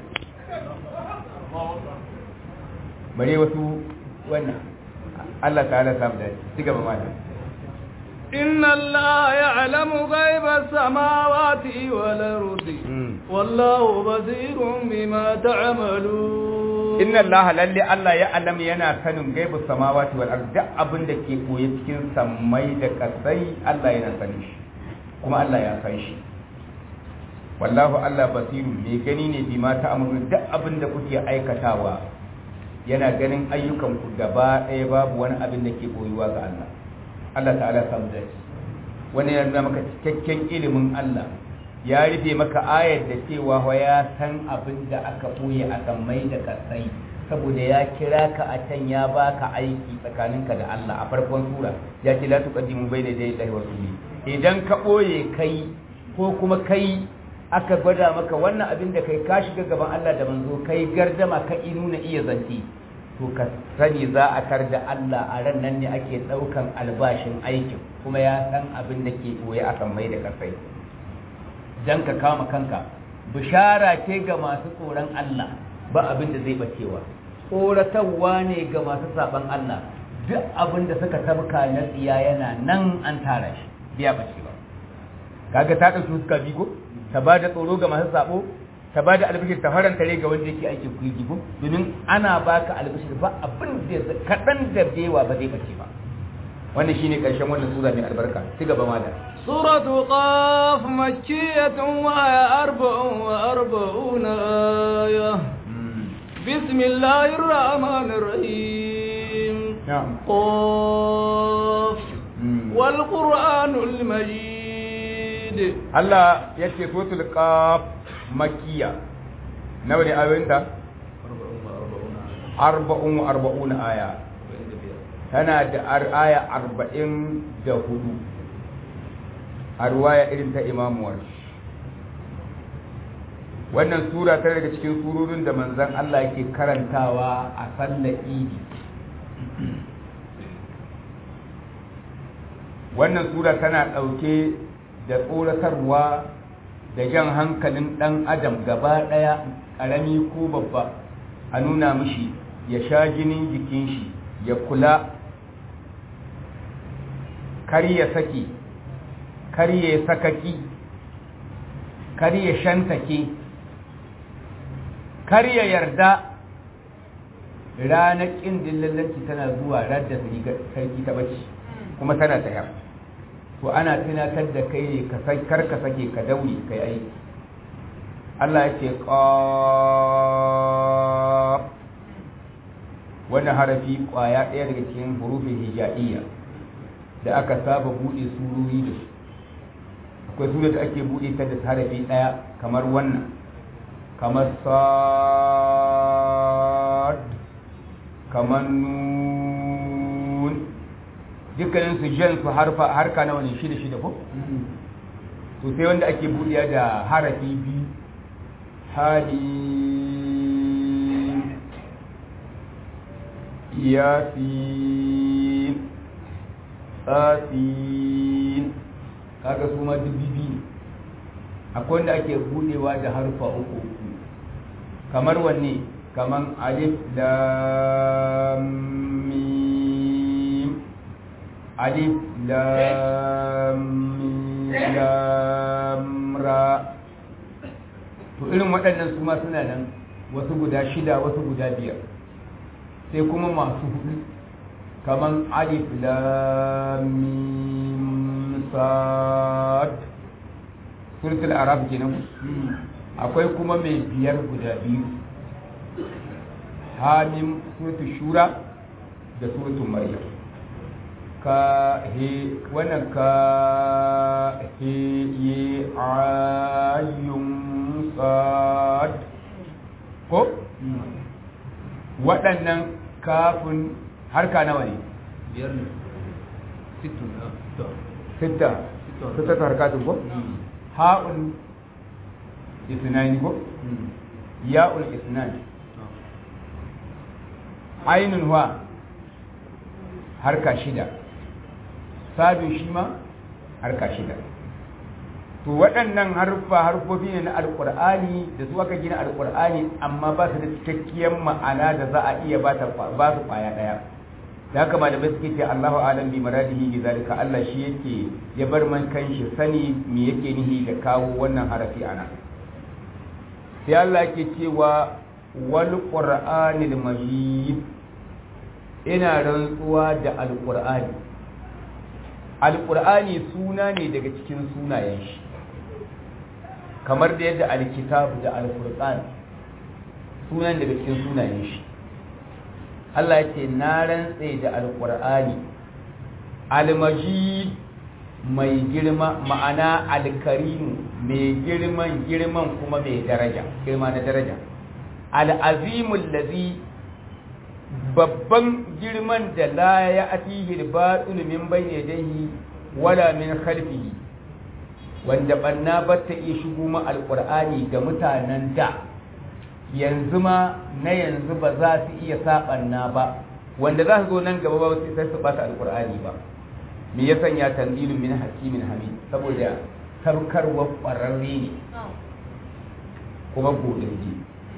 bare wasu wannan allah ta'ala samu da ci gaba mata إن الله يعلم غيب السماوات والأرض والله بصير بما تعملون inna Allah lalle Allah ya alam yana sanin gaibu samawati wal ard duk abin da ke koye cikin sammai da kasai Allah yana sanin shi kuma Allah ya san shi wallahu Allah basirun mai gani ne bi ma ta'amuru duk abin da kuke aikatawa yana ganin ayyukan ku gaba ɗaya babu wani abin da ke koyuwa ga Allah Allah ta'ala samu da shi wani yana maka cikakken ilimin Allah ya rufe maka ayar da cewa wa ya san abin da aka ɓoye a sammai da kasai saboda ya kira ka a can ya baka aiki tsakaninka da Allah a farkon sura ya ce la tuqaddimu bayna yaday Allahi wa rasuli idan ka ɓoye kai ko kuma kai aka gwada maka wannan abin da kai ka shiga gaban Allah da manzo kai gardama ka nuna iya zance to ka sani za a kar da Allah a ran nan ne ake ɗaukan albashin aikin kuma ya san abin da ke ɓoye a sammai da kasai dan ka kama kanka bishara ce ga masu tsoron Allah ba abin da zai bacewa tsoratarwa ne ga masu saban Allah duk abin da suka tabka na tsiya yana nan an tara shi biya bacewa kaga ta ɗauki suka bigo ta ba da tsoro ga masu sabo ta ba da albishir ta faranta rai ga wanda yake aikin kuyi gigo domin ana baka albishir ba abin da kaɗan da bewa ba zai bace ba wannan shine ƙarshen wannan sura mai albarka ci gaba malam سورة قاف مكية وهي أربع وأربعون آية بسم الله الرحمن الرحيم نعم قاف والقرآن المجيد Allah ya ce suratul qaf makkiya nawa ne ayoyinta arba'un wa arba'una aya tana da ar- aya arba'in da hudu a ruwaya irin ta imamuwar wannan sura ta daga cikin surorin da manzan Allah yake karantawa a sallar idi wannan sura tana ɗauke da tsoratarwa da jan hankalin ɗan adam gaba ɗaya ƙarami ko babba a nuna mishi ya sha jinin jikin shi ya kula kar ya sake kar ya sakaki kar ya shantake kar ya yarda ranar ƙin dillallanci tana zuwa radda sarki ta bacci kuma tana tayar to ana tunatar da kai ne ka kar ka sake ka daure kai aiki Allah ya ce qaf wannan harafi kwaya ɗaya daga cikin hurufin hijaiya da aka saba buɗe surori da su akwai sura da ake buɗe ta da harafi ɗaya kamar wannan kamar sad kamar nun dukkanin su jan su harfa harka nawa ne shida shida ko to sai wanda ake buɗiya da harafi biyu hadi yasin tsasin kaga su ma duk bibi ne akwai wanda ake buɗewa da harfa uku uku kamar wanne kamar alif lam mim alif lam mim lam ra to irin waɗannan su ma suna nan wasu guda shida wasu guda biyar sai kuma masu hudu kaman alif lam mim sad suratul arab kenan akwai kuma mai biyar guda biyu hamim suratul shura da suratul maryam ka he wannan ka he ye ayyun sad ko waɗannan kafin harka nawa ne biyar ne sittin na sitta sitta ta harkatun ko ha'un isnani ko ya'ul isnani ainun huwa harka shida sadun shi ma harka shida to waɗannan harfa harfofi ne na alƙur'ani da su aka gina alƙur'ani amma ba su da cikakkiyar ma'ana da za a iya ba su ƙwaya ɗaya da haka malamai suke ce Allahu alam bi maradihi bi zalika Allah shi yake ya bar man kanshi sani me yake nihi da kawo wannan harafi ana sai Allah yake cewa wal qur'anil majid ina rantsuwa da alqur'ani alqur'ani suna ne daga cikin sunayen shi kamar da yadda alkitabu da alfurqan sunan daga cikin sunayen shi Allah ya ce na rantse da alqur'ani almajid mai girma ma'ana alkarimu mai girman girman kuma mai daraja girma na daraja al'azimul ladhi babban girman da la ya atihi al-batil min bayni yadayhi wala min khalfihi wanda banna ba ta iya shigo ma alqur'ani ga mutanen da yanzu ma na yanzu ba za su iya sabanna ba wanda za su zo nan gaba ba sai su bata alqur'ani ba me ya sanya tanzilun min hakimin hamid saboda tarkarwar ƙwararre ne kuma godinji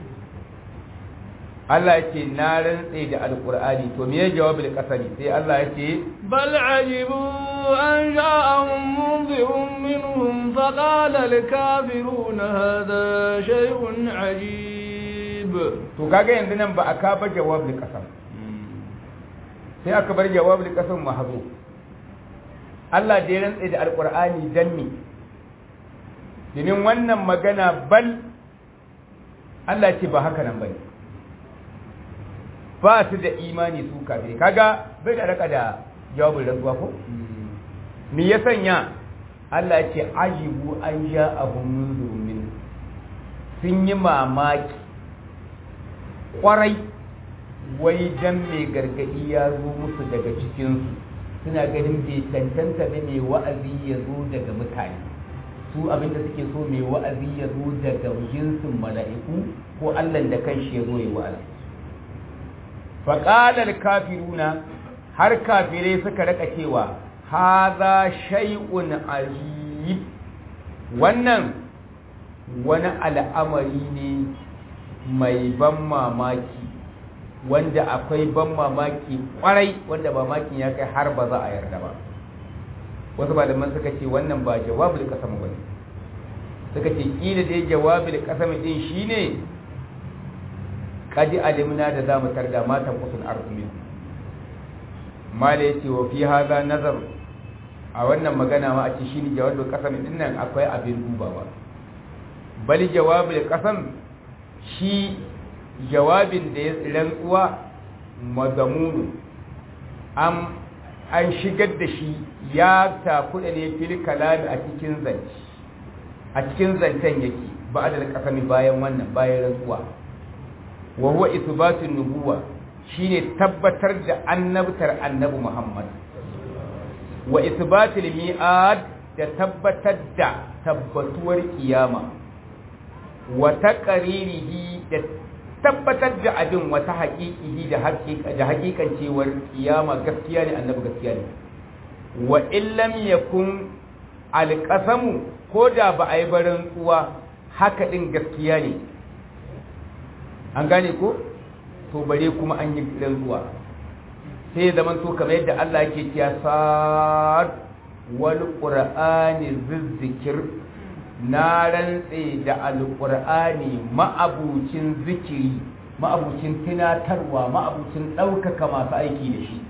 Allah ya ce na rantse da alƙur'ani to me ya jawabi da kasari sai Allah ya ce bal ajibu an ja'ahum munzirun minhum faqala al-kafiruna hadha shay'un ajib to kaga yanzu nan ba aka ba jawab da kasam sai aka bar jawab da kasam mahzu Allah da ya rantse da alƙur'ani dan me domin wannan magana bal Allah ce ba haka nan bane ba su da imani su kafiri kaga bai da raka da jawabin rantsuwa ko me ya sanya Allah ya ce ajibu an ja abun munzurun min sun yi mamaki kwarai wai dan mai gargadi ya zo musu daga cikinsu suna ganin bai cancanta da mai wa'azi ya zo daga mutane su abinda suke so mai wa'azi ya zo daga jinsin mala'iku ko allah da kanshi ya zo ya wa'azi faƙalar kafiruna har kafirai suka raka cewa haza shay'un ajib wannan wani al'amari ne mai ban mamaki wanda akwai ban mamaki kwarai wanda mamakin ya kai har ba za a yarda ba wasu malaman suka ce wannan ba jawabul kasam bane suka ce kila dai jawabul kasam din shine kadi alimna da zamu tarda matan kusul arzumin mala yace wa fi hadha nazar a wannan magana ma a ce shine jawabul kasam din nan akwai abin dubawa bali jawabul kasam shi jawabin da ya rantsuwa mazamunu an an shigar da shi ya takuda ne fil kalami a cikin zance a cikin zancen yake ba da kasami bayan wannan bayan rantsuwa wa huwa isbatun nubuwa shine tabbatar da annabtar annabi Muhammad wa isbatul mi'ad da tabbatar da tabbatuwar kiyama wa taqririhi da tabbatar da abin wata haƙiƙihi da haƙiƙan cewar kiyama gaskiya ne annabi gaskiya ne wa illam yakun alqasamu ko da ba a yi barin tsuwa haka din gaskiya ne an gane ko to bare kuma an yi rantsuwa sai zaman to kamar yadda Allah yake cewa sad wal qur'ani zizzikir na rantse da alƙur'ani ma'abucin zikiri ma'abucin tunatarwa ma'abucin ɗaukaka masu aiki da shi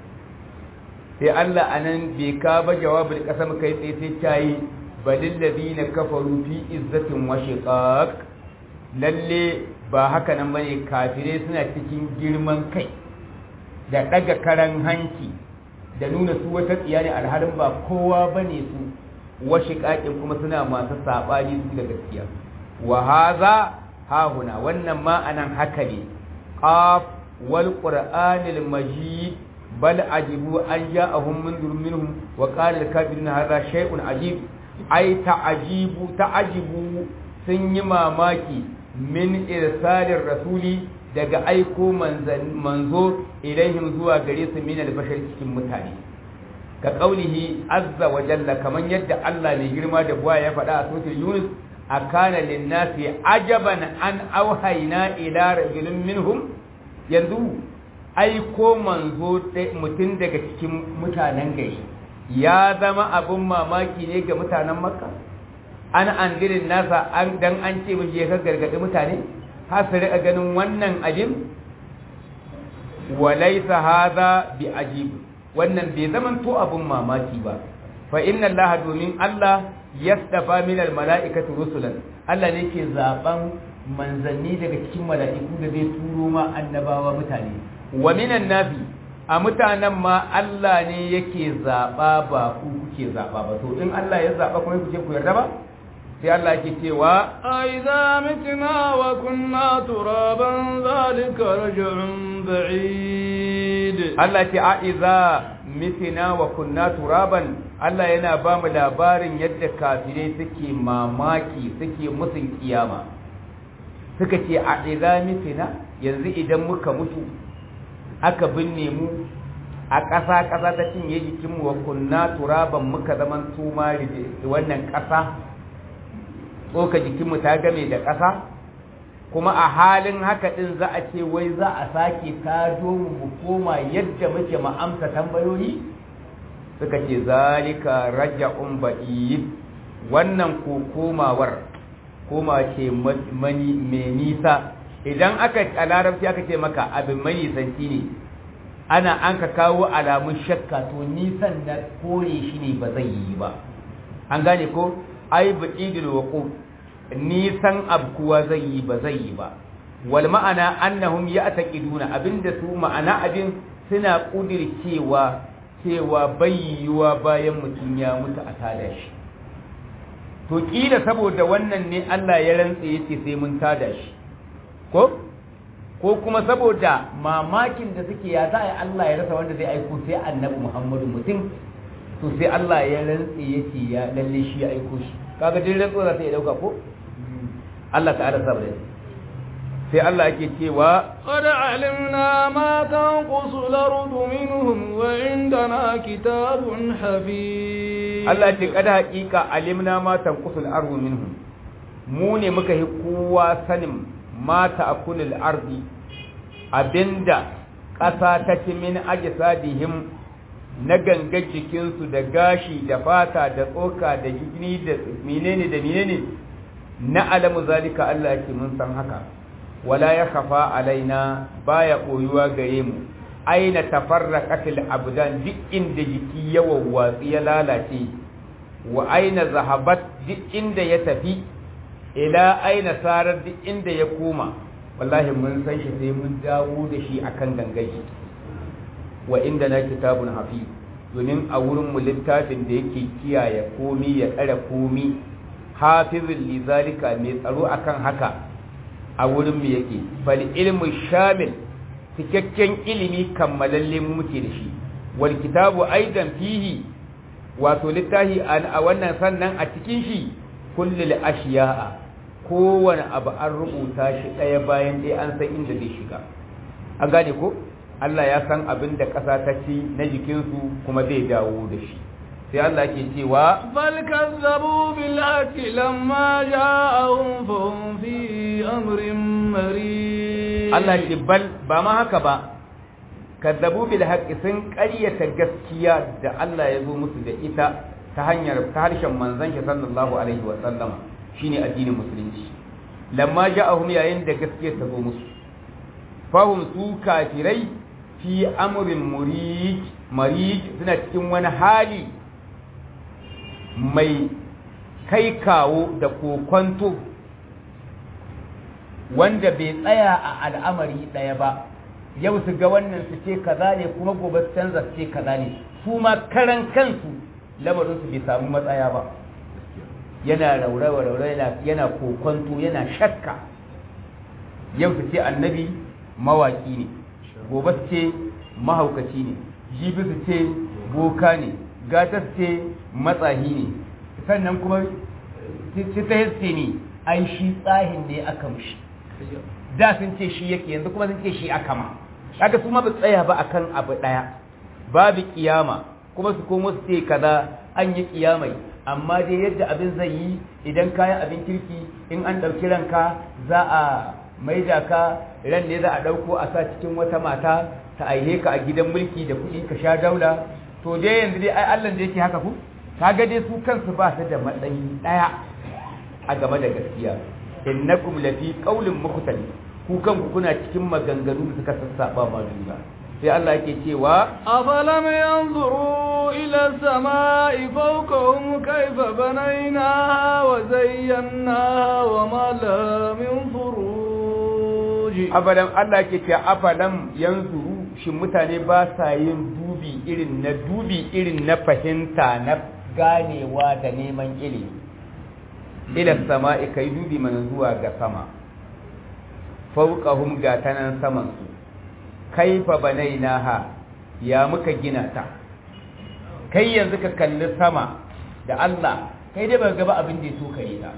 sai Allah a nan bai ka ba jawabin ƙasar kai tsaye sai ta yi balin na kafaru fi izzatin wa shiqaq lalle ba haka nan bane kafire suna cikin girman kai da ɗaga karan hanci da nuna su wata tsiya ne alhalin ba kowa bane su washe ƙaƙin kuma suna masu saɓani su da gaskiya wa haza hahuna wannan ma'anan haka ne qaf wal qur'anil majid bal ajibu an ja'ahum munzirun minhum wa qala al kafirun hadha shay'un ajib ai ta'ajibu ta'ajibu sun yi mamaki min irsalir rasuli daga aiko manzo ilaihim zuwa gare su min al-bashar cikin mutane ka kaulihi azza wa jalla kaman yadda Allah mai girma da buwa ya faɗa a suratul Yunus akana lin-nasi ajaban an auhayna ila rajulin minhum yanzu aiko manzo mutum daga cikin mutanen gari ya zama abun mamaki ne ga mutanen makka an andirin nasa an dan an ce mun je ka gargadi mutane har su riƙa ganin wannan abin walaisa hadha bi ajib wannan bai zaman to abun mamaki ba fa inna Allah domin Allah yastafa min al mala'ikati rusulan Allah ne ke zaben manzanni daga cikin mala'iku da zai turo ma annabawa mutane wa minan nafi a mutanen ma Allah ne yake zaba ba ku kuke zaba ba to in Allah ya zaba kuma kuke ku yarda ba sai Allah yake cewa أَإِذَا مِتْنَا وَكُنَّا تُرَابًا ذَلِكَ رَجْعٌ بَعِيدٌ Allah ce a iza mitina wa kunna turaban Allah yana ba mu labarin yadda kafirai suke mamaki suke musun kiyama suka ce a iza mitina yanzu idan muka mutu aka binne mu a ƙasa ƙasa ta cinye jikinmu wa kunna turaban muka zaman tuma wannan ƙasa tsoka jikinmu ta game da ƙasa kuma a halin haka ɗin za a ce wai za a sake tado mu koma yadda muke ma'amsa tambayoyi suka ce zalika raja'un ba'id wannan ko komawar koma ce mani mai nisa idan aka a larabci aka ce maka abin mai nisanci ne ana an ka kawo alamun shakka to nisan na kore shi ne ba zai yi ba an gane ko ai ba'idul waquf nisan abkuwa zai yi ba zai yi ba wal ma'ana annahum ya'taqiduna abinda su ma'ana abin suna kudircewa cewa bayyuwa bayan mutum ya mutu a tada shi to kila saboda wannan ne Allah ya rantsa yace sai mun tada shi ko ko kuma saboda mamakin da suke ya za a Allah ya rasa wanda zai aiko sai annabi Muhammadu mutum to sai Allah ya rantsa yace ya lalle shi ya aiko shi kaga din rantsuwa za ta iya dauka ko Allah ta'ala saboda sai Allah yake cewa قد علمنا ما تنقص الأرض منهم وعندنا كتاب حفيظ Allah ce kada haƙiƙa alimna ma tanqusul ardu minhum mu ne muka yi kowa sanin ma ta'kulul ardi abinda ƙasa ta ci min ajsadihim na gangar jikinsu da gashi da fata da tsoka da jini da menene da menene na alamu zalika Allah yake mun san haka wala ya khafa alaina baya koyuwa gare mu aina tafarraqatil abdan duk inda jiki ya wawwatsi ya lalace wa aina zahabat duk inda ya tafi ila aina sarar duk inda ya koma wallahi mun san shi sai mun dawo da shi akan gangaji wa inda na kitabun hafiz domin a wurin mu littafin da yake kiyaye komi ya tsare komi hafizul lizalika mai tsaro akan haka a wurin mu yake fal ilmu shamil cikakken ilimi kammalalle muke da shi wal kitabu aidan fihi wato littahi a wannan sannan a cikin shi kullul ashiya'a kowane abu an rubuta shi ɗaya bayan ɗaya an san inda zai shiga an gane ko Allah ya san abin da ƙasa ta ci na jikinsu kuma zai dawo da shi sai Allah ke cewa bal kazzabu bil haqqi lamma ja'ahum fa hum fi amrin marid Allah ce bal ba ma haka ba kazzabu bil haqqi sun ƙaryata gaskiya da Allah ya zo musu da ita ta hanyar ta harshen manzon shi sallallahu alaihi wa sallama shine addinin musulunci lamma ja'ahum yayin da gaskiya ta zo musu fahum su kafirai fi amrin murij marij suna cikin wani hali mai kai kawo da kokonto wanda bai tsaya a al'amari ɗaya ba yau su ga wannan su ce kaza ne kuma gobe su canza su ce kaza ne su ma karan kansu lamarinsu bai samu matsaya ba yana raurawa raurawa yana kokonto yana shakka yau su ce annabi mawaki ne gobe su ce mahaukaci ne jibi su ce boka ne gata su ce matsahi ne sannan kuma su ta haske ne ai shi tsahin ne aka mushi da sun ce shi yake yanzu kuma sun ce shi aka ma kaga su ma ba tsaya ba akan abu daya babu kiyama kuma su komo su ce kaza an yi kiyamai amma dai yadda abin zai yi idan kayan abin kirki in an ɗauki ranka za a maida ka ran ne za a ɗauko a sa cikin wata mata ta aihe ka a gidan mulki da kuɗi ka sha daula to dai yanzu dai ai Allah da yake haka ku kaga dai su kansu ba su da matsayi ɗaya a game da gaskiya innakum lafi qaulin mukhtalif ku kanku kuna cikin maganganu da suka sassaba ma juna sai Allah yake cewa أفلم ينظروا إلى السماء فوقهم كيف بنيناها وزيناها وما لها من فروج afalam Allah ke ce afalam yanzuru shin mutane ba sa yin dubi irin na dubi irin na fahimta na ganewa da neman ilimi ila sama'i kai dubi mana zuwa ga sama fawqahum ga tanan saman su kaifa banainaha ya muka gina ta kai yanzu ka kalli sama da Allah kai dai ba gaba abin da ya so kai ta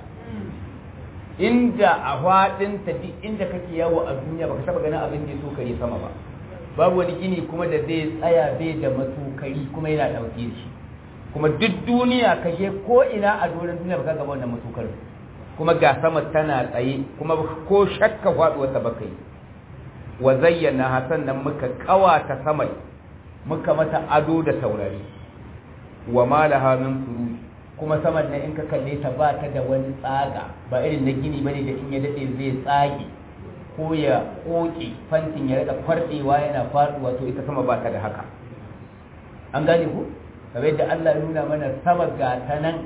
inda a faɗin ta duk inda kake yawo a duniya baka taba ganin abin da ya so kai sama ba babu wani gini kuma da zai tsaya bai da matukari kuma yana ɗauke da shi kuma duk duniya ka je ko ina a doron duniya baka gaba wannan matukar kuma ga sama tana tsaye kuma ko shakka faɗuwar ta baka yi wa zayyana hasan nan muka kawata samai muka mata ado da taurari wa malaha min furuj kuma saman nan in ka kalle ta ba ta da wani tsaga ba irin na gini bane da in ya dade zai tsage ko ya koke fantin ya rika kwardewa yana faduwa to ita sama ba ta da haka an gane ku kamar yadda Allah ya nuna mana sama ga ta nan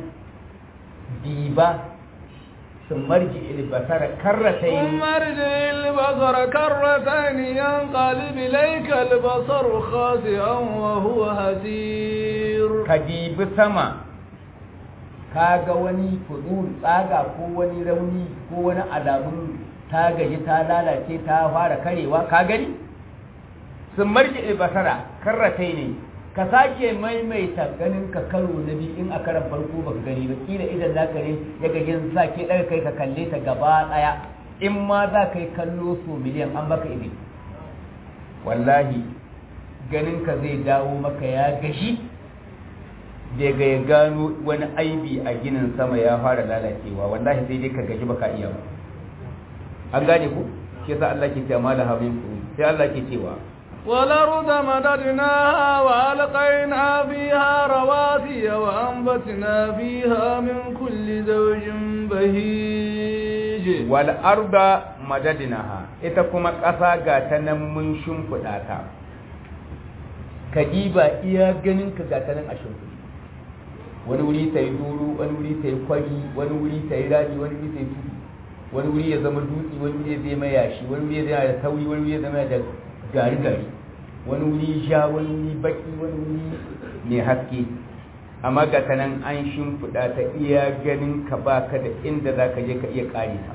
diba sun marji ilbasara karratai ثم ارجع البصر كرتين ينقلب إليك البصر خاسئا وهو هزير ka dibi sama ka ga wani fudur tsaga ko wani rauni ko wani alamun ta gaji ta lalace ta fara karewa ka gani sun marji albasara karratai ne ka sake maimaita ganin ka karo na biyu in a karan farko baka gani ba kila idan za ka ne ya gagin sake ɗaga kai ka kalle ta gaba ɗaya in ma za ka yi kallo so miliyan an baka ido wallahi ganin ka zai dawo maka ya gashi daga ya gano wani aibi a ginin sama ya fara lalacewa wallahi sai dai ka gaji baka iya ba an gane ku shi yasa Allah ke cewa da hamin ku sai Allah ke cewa والأرض مددناها وألقينا فيها رواسي وأنبتنا فيها من كل زوج بهيج wal arda madadnaha ita kuma ƙasa ga ta nan mun shimfiɗa ta ka diba iya ganin ka ga ta nan a shimfiɗi wani wuri ta yi doro wani wuri ta yi kwari wani wuri ta yi rami wani wuri ta yi tudu wani wuri ya zama dutse wani wuri ya zama yashi wani wuri ya zama da tauri wani wuri ya zama da gari gari wani wuri ja wani wuri baki wani wuri mai haske amma ga ta nan an shimfiɗa ta iya ganin ka baka da inda za ka je ka iya ƙare ta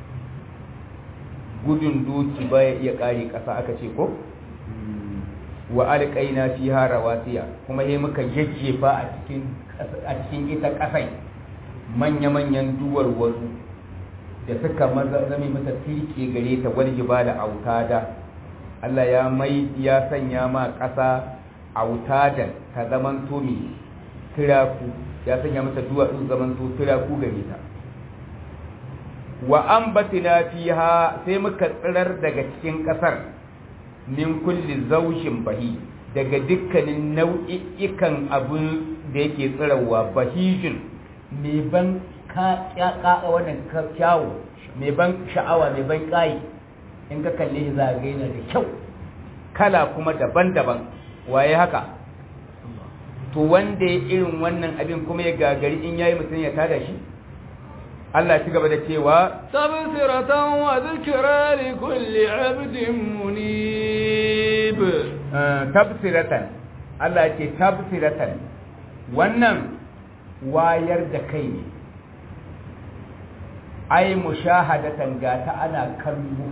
gudun doki baya iya ƙare ƙasa aka ce ko wa alƙaina fiha rawasiya kuma sai muka jajjefa a cikin a cikin ita ƙasai manya-manyan duwar wasu da suka zame mata tirke gare ta wal da autada Allah ya mai ya sanya ma ƙasa autadan ta zaman tomi tiraku ya sanya mata duwatsu zaman to tiraku gare ta wa ambatina fiha sai muka tsirar daga cikin ƙasar min kulli zaushin bahi daga dukkanin nau'i'ikan abun da yake tsirarwa bahijin mai ban ka wannan kyawu mai ban sha'awa mai ban ƙayi in ka kalle shi za a gaina da kyau kala kuma daban-daban waye haka to wanda ya irin wannan abin kuma ya gagari in yayi mutum ya tada shi Allah ci gaba da cewa tabsiratan wa dhikra li kulli 'abdin munib tabsiratan Allah ce tabsiratan wannan wayar da kai ne ai mushahadatan ga ta ana kallo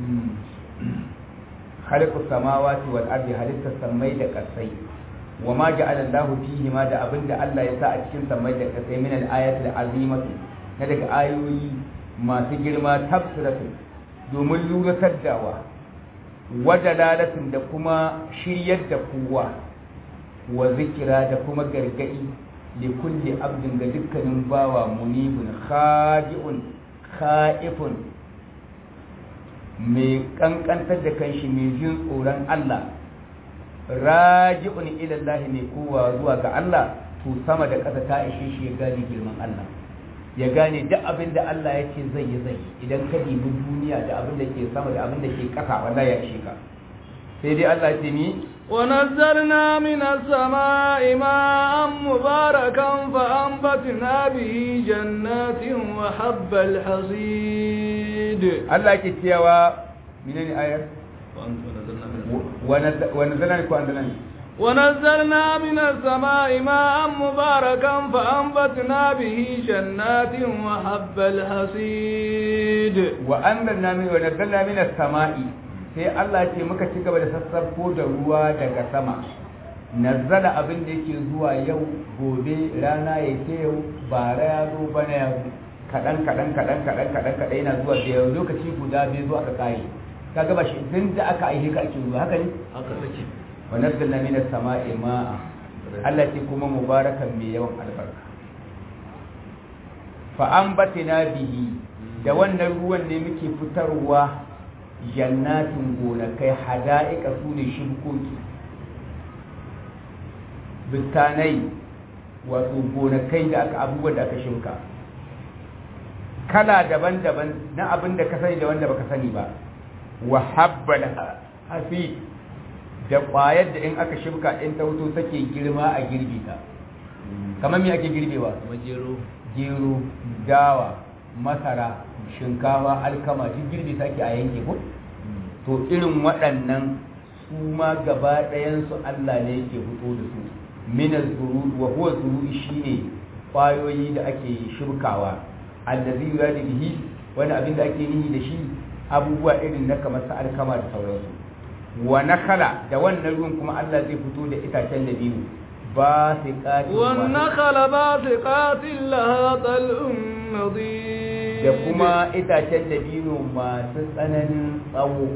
khaliqus samawati wal ardi halitta samai da kasai wa ma ja'ala Allahu fihi ma da abinda Allah ya sa a cikin samai da kasai min al-ayati al-azimati na daga ayoyi masu girma tafsiratu domin luratar dawa wadalalatin da kuma shiryar da kowa wa zikira da kuma gargadi li kulli abdin ga dukkanin bawa munibun khadi'un kha'ifun mai kankantar da kanshi mai jin tsoron Allah raji'un ila Allah mai kowa zuwa ga Allah to sama da ƙasa ta ishe shi ya gane girman Allah ya gane duk abin da Allah ya ce zai yi zai idan ka dibi duniya da abin da ke sama da abin da ke ƙasa wallahi ya ishe ka sai dai Allah ya ce ni ونزلنا من السماء ماء مباركا فأنبتنا به جنات وحب الحصيد Allah ke cewa menene ayar ونزلنا لكم أنزلنا ونزلنا من السماء ماء مباركا فأنبتنا به جنات وحب الحصيد وأنزلنا من ونزلنا من السماء sai Allah ce muka ci gaba da sassarko da ruwa daga sama nazzala abin da yake zuwa yau gobe rana ya ke yau bara ya zo bana ya zo kaɗan kaɗan kaɗan kaɗan kaɗan kaɗan yana zuwa da yau lokaci guda bai zo aka kare ka gaba shi tun da aka aihe ka ake ruwa haka ne haka take wa nazzalna minas sama'i ma'a Allah ce kuma mubarakan mai yawan albarka fa ambatina bihi da wannan ruwan ne muke fitarwa jannatin gonakai hada'ika su ne shibkoki bitanai wato gonakai da aka abubuwan da aka shimka kala daban-daban na abin da ka sani da wanda baka sani ba wa habbal hafi da ƙwayar da in aka shimka in ta wuto take girma a girbi ta kamar me ake girbewa majero gero dawa masara shinkawa alkama duk girbi sake a yanke ko to irin waɗannan su ma gaba ɗayansu Allah ne yake fito da su minal zuru wa huwa zuru shine ƙwayoyi da ake shirkawa allazi yuradi bihi wani abin da ake nihi da shi abubuwa irin na kamar sa alkama da sauransu wa nakala da wannan ruwan kuma Allah zai fito da itacen da biyu ba sai ƙati والنخل باسقات لها طلع نضيد da kuma itacen dabino masu tsananin tsawo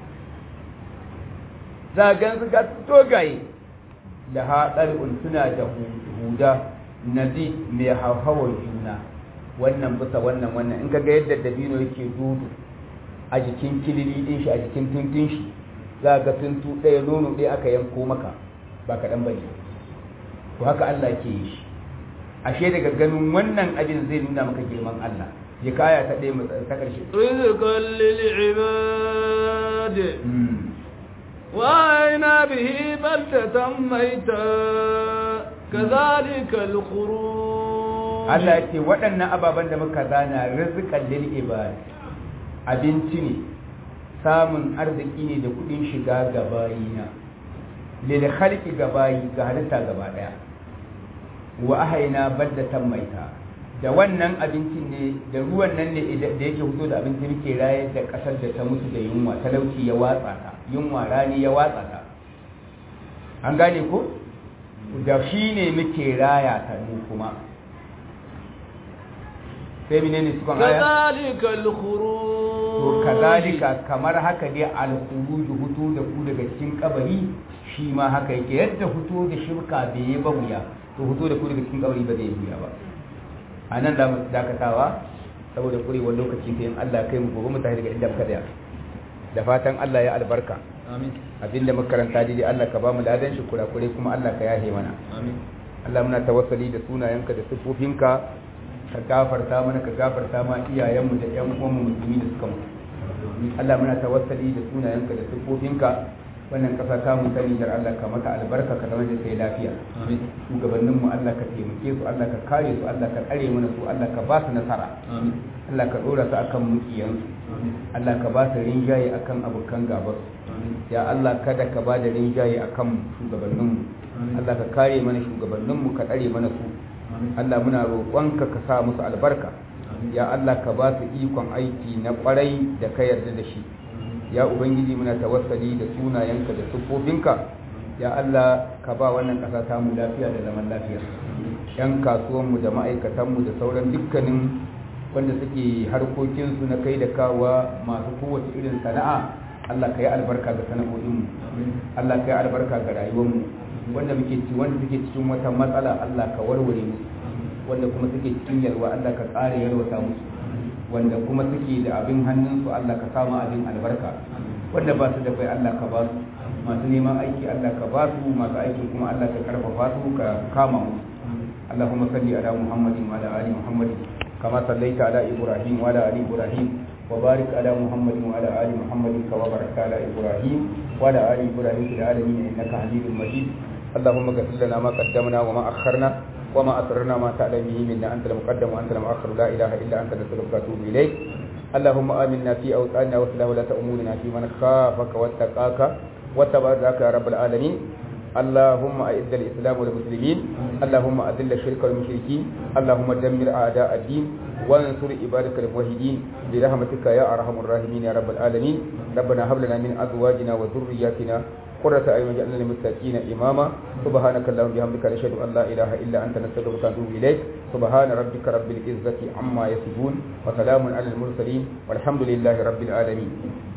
zagan su ga dogaye da haɗar'un suna da huda nazi mai hauhawar juna wannan bisa wannan wannan in kaga yadda dabino yake dudu a jikin kilili din shi a jikin tuntun shi za ga tuntu ɗaya nono ɗaya aka yanko maka ba kaɗan bane to haka Allah ke yi shi ashe daga ganin wannan abin zai nuna maka girman Allah ya kaya ta ɗaya ta ƙarshe رزقا للعباد وأعينا به بلدة ميتا كذلك الخروج Allah ya ce waɗannan ababen da muka zana rizqan lil ibad abinci ne samun arziki ne da kuɗin shiga ga bayina lil khalqi ga bayi ga halitta gaba ɗaya wa ahaina baddatan maita da wannan abincin ne da ruwan nan ne da yake fito da abinci muke rayar da ƙasar da ta mutu da yunwa talauci ya watsa ta yunwa rani ya watsa ta an gane ko da shi ne muke raya ta mu kuma sai mene ne sukan aya كذلك الخروج to kazalika kamar haka dai al-khuruj hutu da ku daga cikin kabari shi ma haka yake yadda hutu da shirka bai yi ba wuya to hutu da ku daga cikin kabari ba zai yi wuya ba a nan za mu dakatawa saboda kurewar lokaci sai in Allah kai mu gobe mu tafi daga inda muka tsaya da fatan Allah ya albarka آمين abinda muka karanta daidai Allah ka ba mu ladan shi kurakure kuma Allah ka yahe mana آمين Allah muna tawassali da sunayenka da sifofinka ka gafarta mana ka gafarta ma iyayenmu da ƴan uwanmu musulmi da suka mutu Allah muna tawassali da sunayenka da sifofinka wannan kasa ta mu sani da Allah ka mata albarka ka zama da sai lafiya آمين shugabanninmu Allah ka taimake su Allah ka kare su Allah ka tsare mana su Allah ka ba su nasara آمين Allah ka dora su akan mukiyansu Allah ka ba su rinjaye akan abokan gabarsu آمين ya Allah kada ka ba da rinjaye akan shugabanninmu Allah ka kare mana shugabanninmu ka tsare mana su Allah muna roƙonka ka sa musu albarka ya Allah ka ba su ikon aiki na ƙwarai da ka yarda da shi ya ubangiji muna tawassali da sunayenka da siffofinka ya Allah ka ba wannan ƙasa ta mu lafiya da zaman lafiya yan kasuwanmu da ma'aikatanmu da sauran dukkanin wanda suke harkokinsu na kai da kawa masu kowace irin sana'a Allah ka yi albarka ga sana'o'inmu Allah ka yi albarka ga rayuwarmu wanda muke ci wanda suke cikin wata matsala Allah ka warware musu wanda kuma suke cikin yalwa Allah ka ƙara yalwata musu wanda kuma suke da abin hannunsu Allah ka samu abin albarka wanda ba su da kai Allah ka ba su masu neman aiki Allah ka ba su masu aiki kuma Allah ka karfafa su ka kama musu اللهم صل على محمد وعلى ال محمد كما صليت على إبراهيم وعلى آل إبراهيم وبارك على محمد وعلى آل محمد كما باركت على إبراهيم وعلى آل إبراهيم في العالمين إنك حميد مجيد اللهم اغفر لنا ما قدمنا وما أخرنا وما أسررنا ما تعلم به منا أنت المقدم وأنت المؤخر لا إله إلا أنت نسألك وأتوب إليك اللهم آمنا في أوطاننا وصلح ولاة أمورنا في من خافك واتقاك وتبارك يا رب العالمين اللهم أعز الإسلام والمسلمين اللهم أذل الشرك والمشركين اللهم دمر أعداء الدين وانصر عبادك الموحدين برحمتك يا أرحم الراحمين يا رب العالمين ربنا هب لنا من أزواجنا وذرياتنا قرة أعين واجعلنا للمتقين إماما سبحانك اللهم بحمدك نشهد أن لا إله إلا أنت نستغفرك ونتوب إليك سبحان ربك رب العزة عما يصفون وسلام على المرسلين والحمد لله رب العالمين